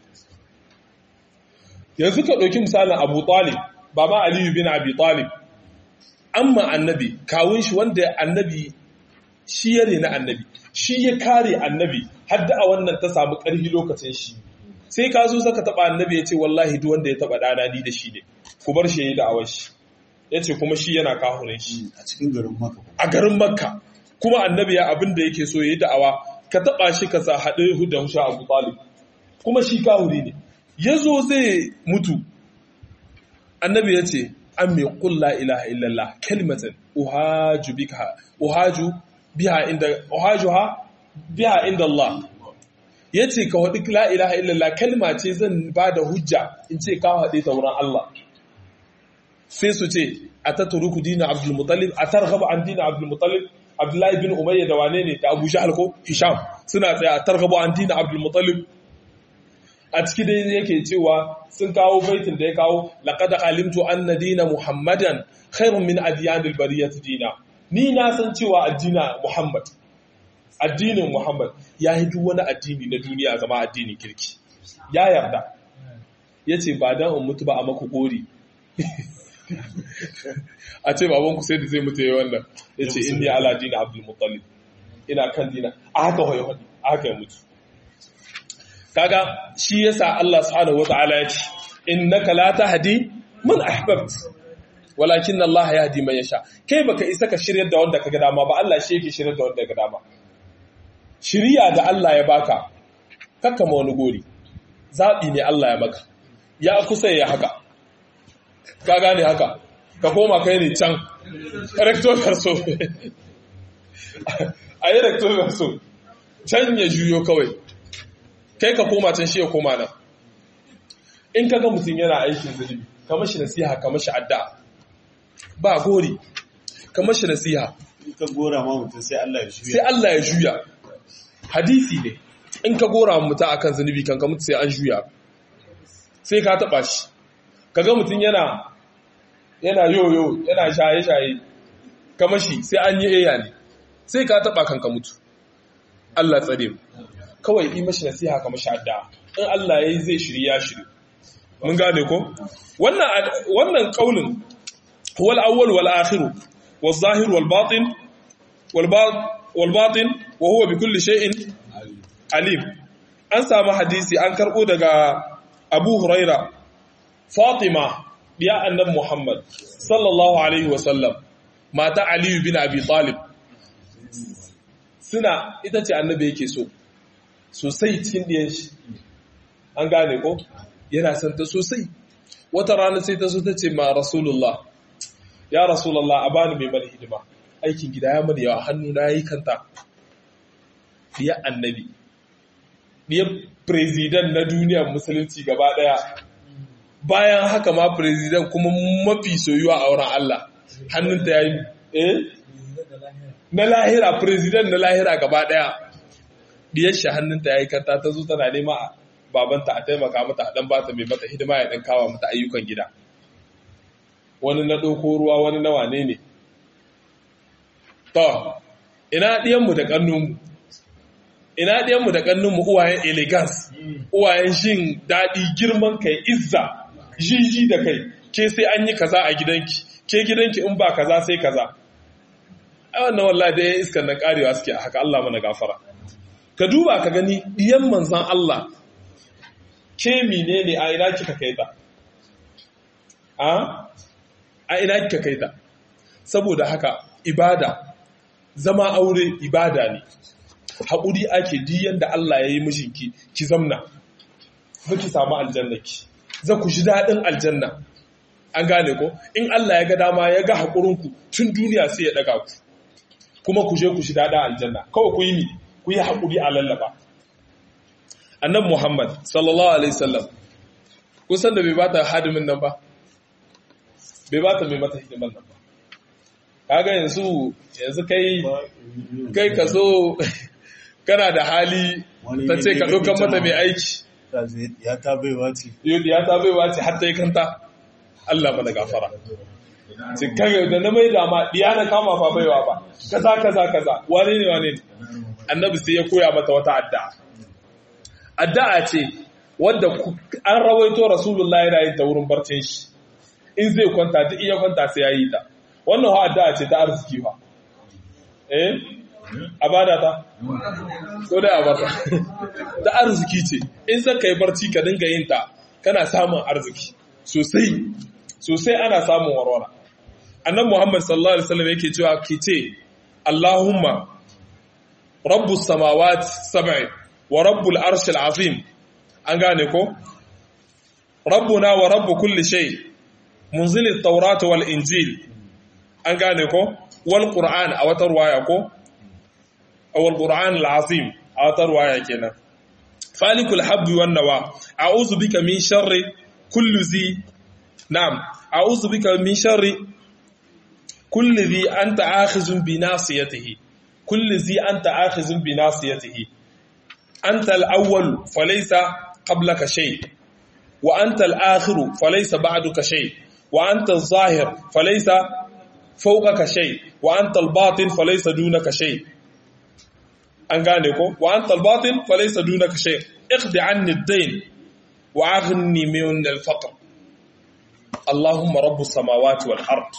yanzu ka ɗauki misalin abu talib baba aliyu bin abi talib amma annabi kawun shi wanda annabi shi ya na annabi shi ya kare annabi hadda a wannan ta samu ƙarfi lokacin shi sai ka zo saka taɓa annabi ya ce wallahi duk wanda ya taɓa ɗana ni da shi ne ku bar shi ya yi da'awar shi ya ce kuma shi yana kahurin shi a cikin garin maka a garin makka kuma annabi ya abin da yake so ya yi da'awa ka taɓa shi ka sa haɗe da husha abu talib kuma shi kahuri ne ya zo zai mutu annabi ya ce an mai kulla ilaha illallah kalimatan uhaju bika uhaju biha inda uhaju ha biha inda Allah yace ka wadi la ilaha illallah kalma ce zan ba da hujja in ce ka wadi ta wurin Allah sai su ce ataturuku dina abdul muttalib atarghaba an dina abdul muttalib abdullahi bin umayya da wane ne da abu jahal ko hisham suna tsaya atarghaba an dina abdul muttalib a ciki dai yake cewa sun kawo baitin da ya kawo laqad alimtu anna dina muhammadan khairun min adyanil bariyat dina ni na san cewa addina muhammad addinin muhammad ya yi duk wani addini na duniya zama addinin kirki ya yarda yace ba dan in mutu ba a maku gori a ce baban ku sai da zai mutu yayin wannan yace inni ala dina abdul muttalib ina kan dina a haka hoye hodi a haka ya mutu kaga shi yasa Allah subhanahu wataala ya ce innaka la tahdi man ahbabt walakin Allah yahdi man yasha kai baka isa ka shiryar da wanda kaga dama ba Allah shi yake shiryar da wanda kaga dama shiriya da Allah ya baka kakka ma wani gori zabi ne Allah ya maka ya kusa ya haka ka gane haka ka koma kai ne can rector verso a yi rector verso can ya juyo kawai kai ka koma can shi ya koma nan in ka ga mutum yana aikin zunubi ka mashi nasiha ka mashi adda ba gori ka mashi nasiha In ka gora ma mutum sai Allah ya sai shirya. Allah ya juya hadisi ne in ka gora wa mutum akan zunubi kan ka mutu sai an juya sai ka taba shi kaga mutum yana yana yoyo yana shaye shaye ka mashi sai an yi eya ne sai ka taba kan ka mutu Allah tsare mu kawai yi mashi nasiha ka mashi adda in Allah ya yi zai shiri ya shiri mun gane ko wannan wannan kaulin huwa al-awwal wal akhir wal zahir wal batin wal wal batin wa huwa bi kulli shay'in alim an samu hadisi an karbo daga Abu Huraira Fatima diya annabi Muhammad sallallahu alaihi wa sallam mata Ali bin Abi Talib suna ita ce annabi yake so sosai cikin ɗiyan shi an gane ko yana son ta sosai wata rana sai ta so ta ce ma rasulullah ya rasulullah a bani mai mana hidima aikin gida ya mana yawa hannu na yi kanta ɗiya annabi ɗiya prezidan na duniyar musulunci gaba ɗaya bayan haka ma prezidan kuma mafi soyuwa a wurin Allah hannunta ya yi eh na lahira prezidan na lahira gaba ɗaya diyar shi hannunta ya yi kanta ta zo tana nema a babanta a taimaka mata a ɗan bata mai mata hidima ya ɗan kawo mata ayyukan gida wani na ɗauko ruwa wani na wane ne to ina ɗiyanmu da ƙannunmu ina ɗiyanmu da ƙannunmu uwayen elegance uwayen jin daɗi girman kai izza jiji da kai ke sai an yi kaza a gidanki ke gidanki in ba kaza sai kaza ai wannan wallahi da ya iskan nan karewa suke a haka Allah mana gafara ka duba ka gani diyan manzan Allah ke menene a ina kika kai ta a a ina kika kai ta saboda haka ibada zama aure ibada ne haƙuri ake diyan da Allah ya yi mijinki ki zamna za ki samu aljannaki za ku ji daɗin aljanna an gane ko in Allah ya ga dama ya ga haƙurinku tun duniya sai ya ɗaga ku kuma ku je ku shi daɗin aljanna kawai ku yi ni ku yi haƙuri a lallaba annan muhammad sallallahu alaihi sallam kusan da bai ba ta hadimin nan ba bai ba ta mai mata hidiman nan ba kaga yanzu yanzu kai kai ka so kana da hali ta ce ka ɗaukan mata mai aiki Ya ta baiwa ce. ya ta baiwa ce har ta yi kanta Allah mana gafara ce kage da na mai dama diya na kama fa baiwa ba kaza kaza kaza wane ne wane ne annabi sai ya koya mata wata addu'a addu'a ce wanda an rawaito rasulullahi yana yin ta wurin barcin shi in zai kwanta duk iya kwanta sai ya yi ta wannan ha addu'a ce ta arziki fa eh abada ta ko da abada ta arziki ce in zaka yi barci ka dinga yin ta kana samun arziki sosai sosai ana samun warwara annan muhammad sallallahu alaihi wasallam yake cewa ki ce allahumma rabbus samawati sab'i wa rabbul arshil azim an gane ko rabbuna wa rabbu kulli shay munzilit tawrat wal injil an gane ko wal qur'an a wata ruwaya ko awal qur'an al azim a wata ruwaya kenan falikul habbi wan nawa a'udhu bika min sharri kulli zi na'am a'udhu bika min sharri kulli zi anta akhizun bi nasiyatihi kulli zi anta akhizun bi nasiyatihi anta al-awwal falaysa qablaka shay wa anta al-akhir falaysa ba'duka shay wa anta az-zahir falaysa fawqaka shay wa anta al-batin falaysa dunaka shay an gane ko wa anta al-batin falaysa dunaka shay iqdi anni ad-dayn wa aghni min al-faqr Allahumma rabbus samawati wal ard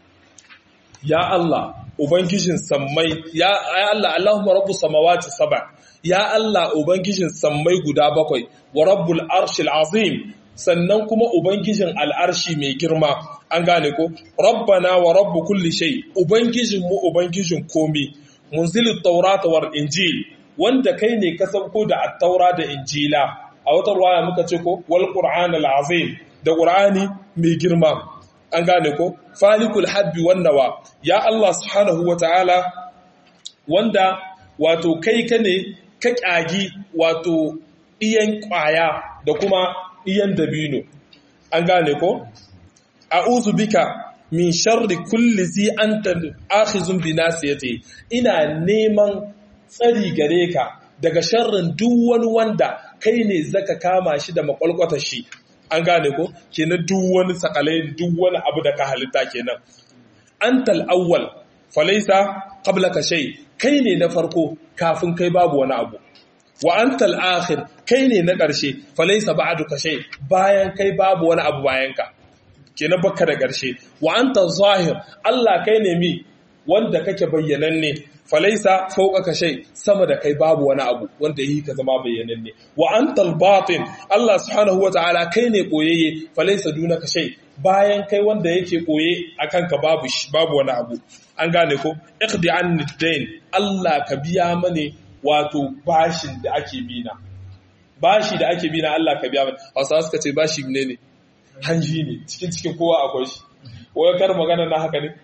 ya Allah ubangijin sammai ya Allah Allahumma rabbus samawati sab'a ya Allah ubangijin sammai guda bakwai wa rabbul arshil azim sannan kuma ubangijin al'arshi mai girma an gane ko rabbana wa rabbu kulli shay ubangijin mu ubangijin komi munzilit taurata war injil wanda kai ne ka sauko da at-taura da injila a wata ruwaya muka ce ko wal qur'an al-azim da qur'ani mai girma an gane ko falikul habbi wan nawa ya Allah subhanahu wataala wanda wato kai ka ne ka kyagi wato iyan kwaya da kuma iyan dabino an gane ko a'udhu bika min sharri kulli zi anta akhizun bi nasiyati ina neman tsari gare ka daga sharrin duk wani wanda kai ne zaka kama shi da makwalkwatar shi an gane ko kenan duk wani sakalai duk wani abu da ka halitta kenan antal awwal falaysa qablaka shay kai ne na farko kafin kai babu wani abu wa antal akhir kai ne na ƙarshe falaysa ba'duka shay bayan kai babu wani abu bayan ka kenan baka da ƙarshe wa anta zahir Allah kai ne mi wanda kake bayyananne falaisa fawqaka shay sama da kai babu wani abu wanda yi ka zama bayyananne wa antal batin Allah subhanahu wataala kai ne koyayye falaisa dunaka shay bayan kai wanda yake koye akan ka babu babu wani abu an gane ko iqdi anni dain Allah ka biya mane wato bashin da ake bina bashi da ake bina Allah ka biya mane Hausawa suka ce bashi ne ne hanji ne cikin cikin kowa akwai shi wai kar magana na haka ne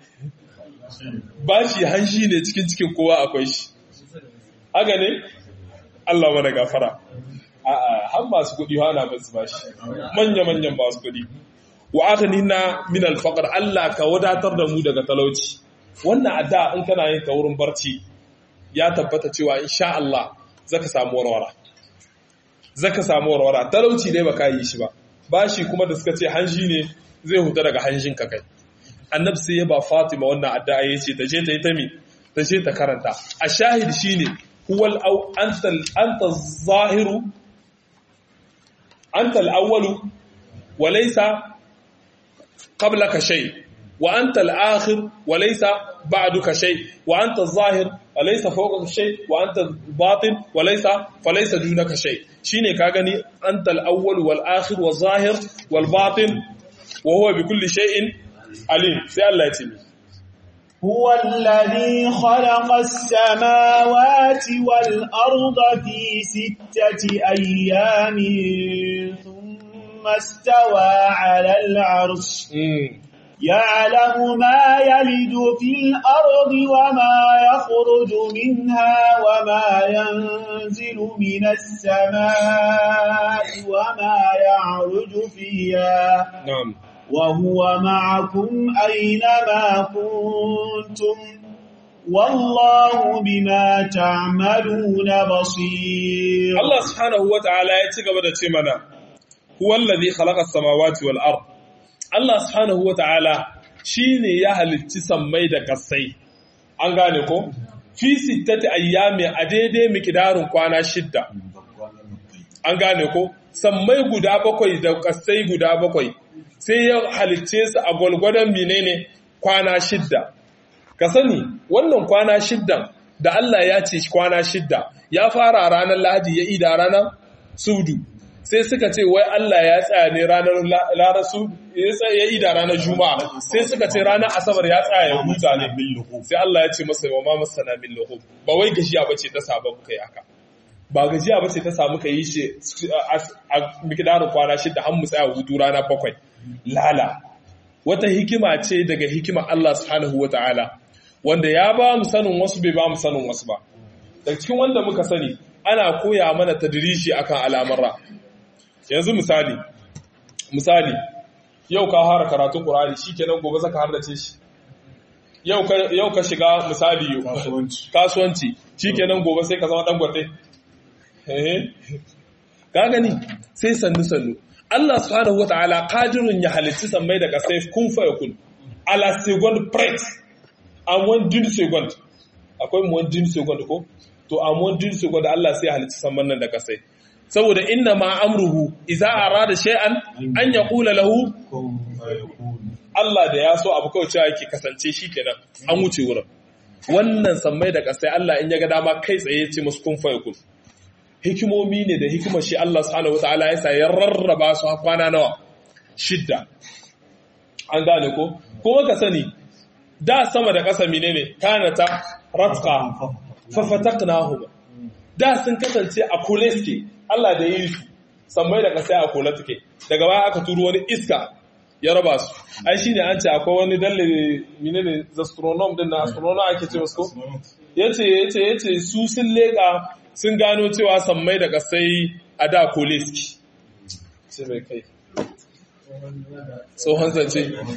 bashi hanji ne cikin cikin kowa akwai shi haka ne Allah mana gafara a'a har masu kudi hana basu bashi manya manyan masu kudi wa aghnina min al-faqr Allah ka wadatar da mu daga talauci wannan adda in kana yin ta wurin barci ya tabbata cewa insha Allah zaka samu warwara zaka samu warwara talauci dai baka yi shi ba bashi kuma da suka ce hanji ne zai huta daga hanjin ka kai annabi sai ya ba Fatima wannan addu'a yace ta je ta yi ta mi ta je ta karanta a shahid shine huwal au anta anta zahiru anta al-awwalu wa laysa qablaka shay wa anta al-akhir wa laysa ba'duka shay wa anta az-zahir wa laysa fawqaka shay wa anta al-batin wa laysa falaysa dunaka shay shine ka gani anta al-awwal wal akhir wal zahir wal batin wa huwa bi kulli shay'in alim sai Allah ya ce mi هو الذي خلق السماوات والأرض في ستة أيام ثم استوى على العرش يعلم ما يلد في الأرض وما يخرج منها وما ينزل من السماء وما يعرج فيها na'am وهو معكم أينما كنتم والله بما تعملون بصير Allah subhanahu wa ta'ala ya ci gaba da ce mana, Huwallazi khalaqa samawati wal ard. Allah subhanahu wa ta'ala shi ne ya halicci sammai da kasai. An gane ko? Fi sittati ayyami a daidai mikidarin kwana shidda. An gane ko? Sammai guda bakwai da kasai guda bakwai. Sai ya halicce su a gwalgwadon menene kwana shidda. Ka sani, wannan kwana shiddan da Allah ya ce kwana shidda ya fara ranar Lahadi ya ida ranar Sudu sai suka ce wai Allah ya tsaya ne ranar ranar Sudu ya ida ranar Juma'a sai suka ce ranar Asabar ya tsaya ya huta ne sai Allah ya ce masa wa ma masana min lahu ba wai gajiya bace ta saba muka yi haka ba gajiya bace ta samu ka yi shi a mikidarin kwana shidda har mu tsaya hutu rana bakwai lala wata hikima ce daga hikima Allah subhanahu wataala wanda ya ba mu sanin wasu bai ba mu sanin wasu ba daga cikin wanda muka sani ana koya mana tadrishi akan al'amura yanzu misali misali yau ka fara karatun Qur'ani shikenan gobe zaka hardace shi yau ka yau ka shiga misali Kasuwanci. kasuwanci shikenan gobe sai ka zama dan gwate eh ka gani sai sannu sannu Allah subhanahu wataala qadirun ya halitti sammai da kasai kun fa yakun ala second price a one din second akwai mu one din second ko to a one din second Allah sai ya halitti samman nan da kasai saboda inna ma amruhu idza arada shay'an an yaqula lahu Kun fayakun. Allah da ya so abu kawai cewa yake kasance shi kenan an wuce wurin wannan sammai da kasai Allah in ya ga dama kai tsaye ya ce musu kun fayakun hikimomi ne da hikimar shi Allah subhanahu wataala ya sa ya rarraba su har kwana nawa shidda an gane ko kuma ka sani da sama da ƙasa menene kanata ratqa fa fataqnahuma da sun kasance a kule suke Allah da yi su sammai da ƙasa a kule suke daga baya aka turo wani iska ya raba su ai shine an ce akwai wani dalle menene astronom din na astronom ake ce wasu ko yace yace yace su sun leka sun gano cewa sammai da kasai a da koleski sai mai kai tsohon zance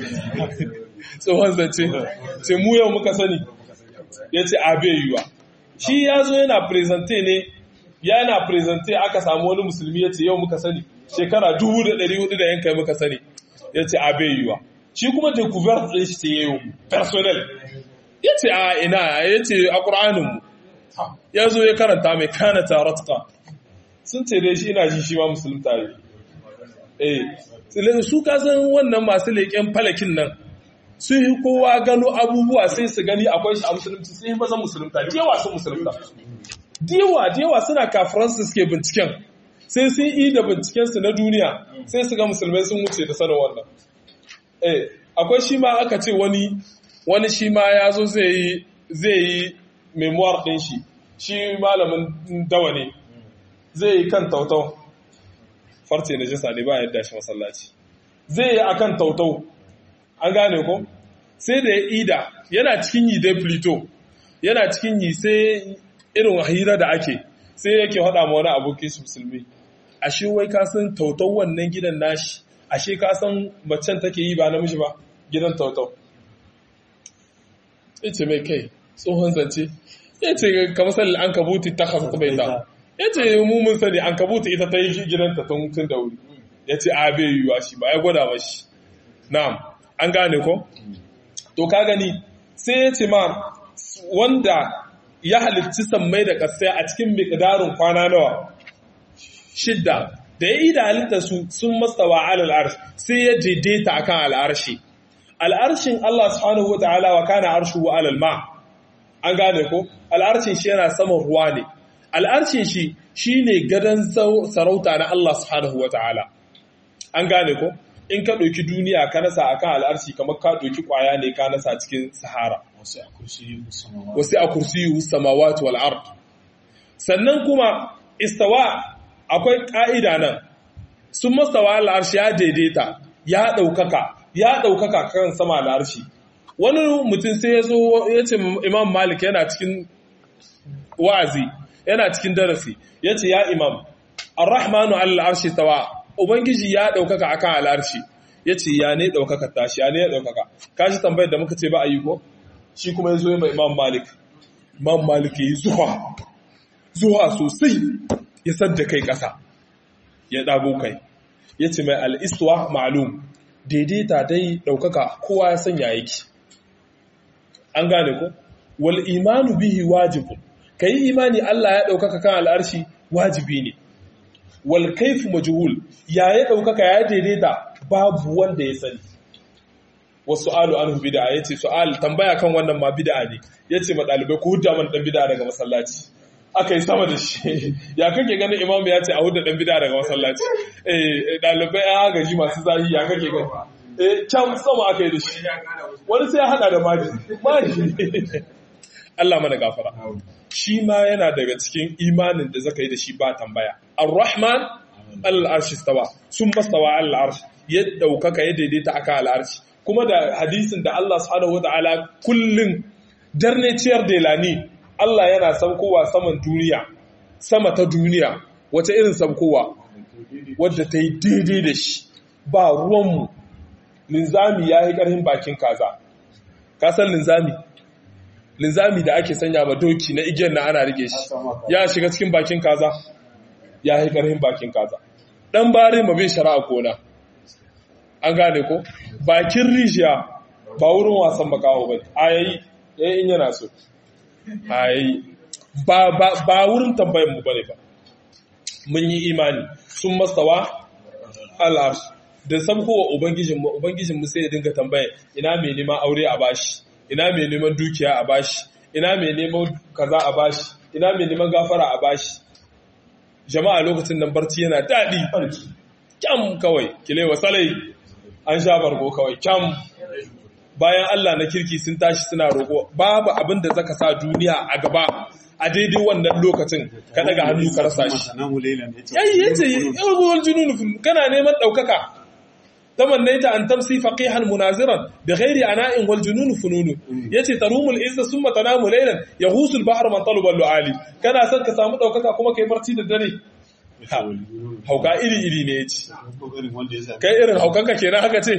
tsohon zance sai mu yau muka sani ya ce abe yiwa shi ya zo yana presente ne yana presente aka samu wani musulmi ya ce yau muka sani shekara dubu da ɗari hudu da yankai muka sani ya ce abe yiwa shi kuma découverte ɗin shi ce yau personnel ya ce a ina ya ce a ƙur'aninmu ya zo ya karanta mai kana taratka sun ce dai shi ina ji shi ma musulun tare eh su kasan wannan masu leƙen falakin nan sun yi kowa gano abubuwa sai su gani akwai shi a musulunci sai yi mazan musulunta diyawa sun musulunta diyawa diyawa suna kafiransu suke binciken sai sun yi da bincikensu na duniya sai su ga musulmai sun wuce da sanin wannan eh akwai shi ma aka ce wani wani shi ma ya zo zai yi zai yi memoir ɗin shi shi malamin dawa ne zai yi kan tautau farce na jisa ne ba yadda shi masallaci zai yi akan tautau an gane ko sai da ya ida yana cikin yi dai plito yana cikin yi sai irin hira da ake sai yake haɗa ma wani abokin su musulmi ashe wai ka san tautau wannan gidan nashi ashe ka san macen take yi ba namiji ba gidan tautau ce mai kai tsohon zance ya ce ka misali an kabuti ta kasa bai ta ya ce mu mun sani an kabuti ita ta yi gidanta tun tun da wuri ya ce a bai yiwuwa shi ba ya gwada mashi na'am an gane ko to ka gani sai ya ce ma wanda ya halitti sammai da kasai a cikin miqdarin kwana nawa shidda da ya yi da halitta su sun mastawa alal arsh sai ya daidaita akan al'arshi al'arshin Allah subhanahu wa ta'ala wa kana arshuhu alal ma' an gane ko al'arshin shi yana saman ruwa ne al'arshin shi shi ne gadon sarauta na Allah subhanahu wa ta'ala an gane ko in ka ɗauki duniya ka nasa a kan al'arshi kamar ka ɗauki ƙwaya ne ka nasa cikin sahara Wasu a kursiyi musamman. wasu a kursiyu samawati wal ard sannan kuma istawa akwai ƙa'ida nan sun mastawa al'arshi ya daidaita ya ɗaukaka ya ɗaukaka kan sama al'arshi wani mutum sai ya zo ya ce imam malik yana cikin wa'azi yana cikin darasi ya ce ya imam arrahmanu al'arshi tawa ubangiji ya ɗaukaka akan al'arshi ya ce ya ne ɗaukaka tashi ya ne ya ɗaukaka kashi tambayar da muka ce ba a yi ko shi kuma ya zo ya mai imam malik imam malik ya yi zuwa zuwa sosai ya sadda kai ƙasa ya ɗago kai ya ce mai al'iswa ma'alum daidaita dai ɗaukaka kowa ya sanya yake an gane ko wal imanu bihi wajibun kai imani Allah ya daukaka kan al'arshi wajibi ne wal kayfu majhul ya ya daukaka ya daidaita babu wanda ya sani wasu alu anhu bid'a yace su'al tambaya kan wannan ma bid'a ne yace ma dalibai ku hudda man dan bid'a daga masallaci akai sama da shi ya kake ganin imamu ya ce a hudda dan bid'a daga masallaci eh dalibai an gaji masu zahi ya kake gani eh can sama akai da shi wani sai ya hada da maji maji Allah mana gafara shi ma yana daga cikin imanin da zaka yi da shi ba tambaya ar-rahman al-arshi stawa sun mastawa al-arsh ya daukaka ya daidaita aka al-arshi kuma da hadisin da Allah subhanahu wataala kullun darne ciyar delani Allah yana saukowa saman duniya sama ta duniya wace irin sabkowa wadda ta yi daidai da shi ba ruwanmu linzami ya yi ƙarfin bakin kaza kasan linzami linzami da ake sanya ma doki na igiyar na ana rike shi ya shiga cikin bakin kaza ya yi ƙarfin bakin kaza ɗan bare ma bai shara'a kona an gane ko bakin rijiya ba wurin wasan bakawo ba ayayi yayi in yana so ayayi ba ba ba wurin tambayar mu bane ba mun yi imani sun mastawa al'arsh da sabkowa ubangijin mu ubangijin mu sai ya dinga tambaya ina mai neman aure a bashi ina mai neman dukiya a bashi ina mai neman kaza a bashi ina mai neman gafara a bashi jama'a lokacin nan barci yana daɗi kyam kawai kilewa salai an sha bargo kawai kyam bayan Allah na kirki sun tashi suna roƙo babu abin da zaka sa duniya a gaba a daidai wannan lokacin ka daga hannu ka rasa shi yayi yace yawul junun kana neman daukaka tamannaita an tamsi faqihan munaziran bighairi ana'in wal junun fununu yace tarumul izza summa tanamu laylan yahusul bahr man talaba lu'ali kana son ka samu daukaka kuma kai barci da dare hauka iri iri ne yace kai irin haukanka kenan haka ce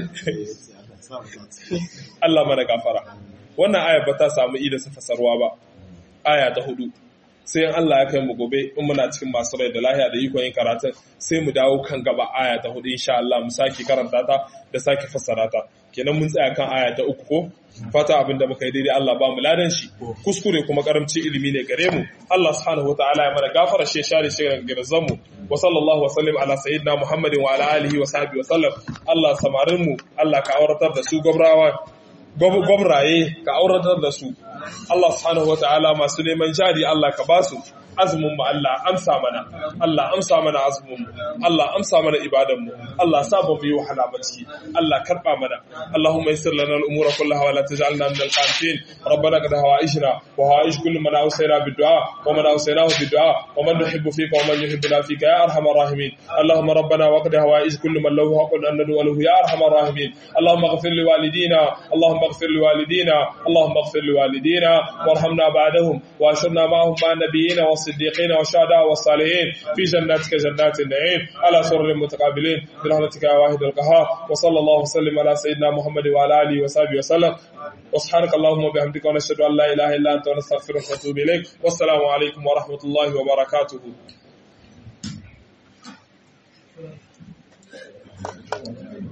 Allah mana gafara wannan aya ba ta samu ida su fasarwa ba aya ta hudu sai in Allah ya kai mu gobe in muna cikin masu rai da lahiya da ikon yin karatun sai mu dawo kan gaba aya ta hudu insha Allah mu sake karanta ta da sake fassara ta kenan mun tsaya kan aya ta uku ko fata abin da muka yi daidai Allah ba mu ladan shi kuskure kuma karamci ilimi ne gare mu Allah subhanahu wataala ya mana gafara shi share shi daga girzan mu wa sallallahu wa sallim ala sayyidina Muhammadin wa ala alihi wa sahbihi wa sallam Allah samarin mu Allah ka auratar da su gobrawa gwabraye ka auratar da su Allah subhanahu wataala masu neman jari Allah ka basu azumin mu Allah amsa mana Allah amsa mana azumin mu Allah amsa mana ibadan mu Allah sa ba mu yi wahala ba ciki Allah karba mana Allahumma yassir lana al-umura kullaha wa la taj'alna min al-qanitin rabbana qad hawaijna wa hawaiij kullu man awsayna bid-du'a wa man awsaynahu bid-du'a wa man nuhibbu fika wa man yuhibbuna fika ya arhamar rahimin Allahumma rabbana wa qad hawaij kullu man lahu haqqun an nad'u lahu ya arhamar rahimin Allahumma ighfir li walidina Allahumma ighfir li walidina Allahumma ighfir li walidina warhamna ba'dahum wa ashirna ma'ahum ma'a nabiyyina wa الصديقين والشهداء والصالحين في جناتك جنات النعيم على سرر متقابلين برحمتك يا واحد القهار وصلى الله وسلم على سيدنا محمد وعلى اله وصحبه وسلم وسبحانك اللهم وبحمدك ونشهد ان لا اله الا انت ونستغفرك ونتوب اليك والسلام عليكم ورحمه الله وبركاته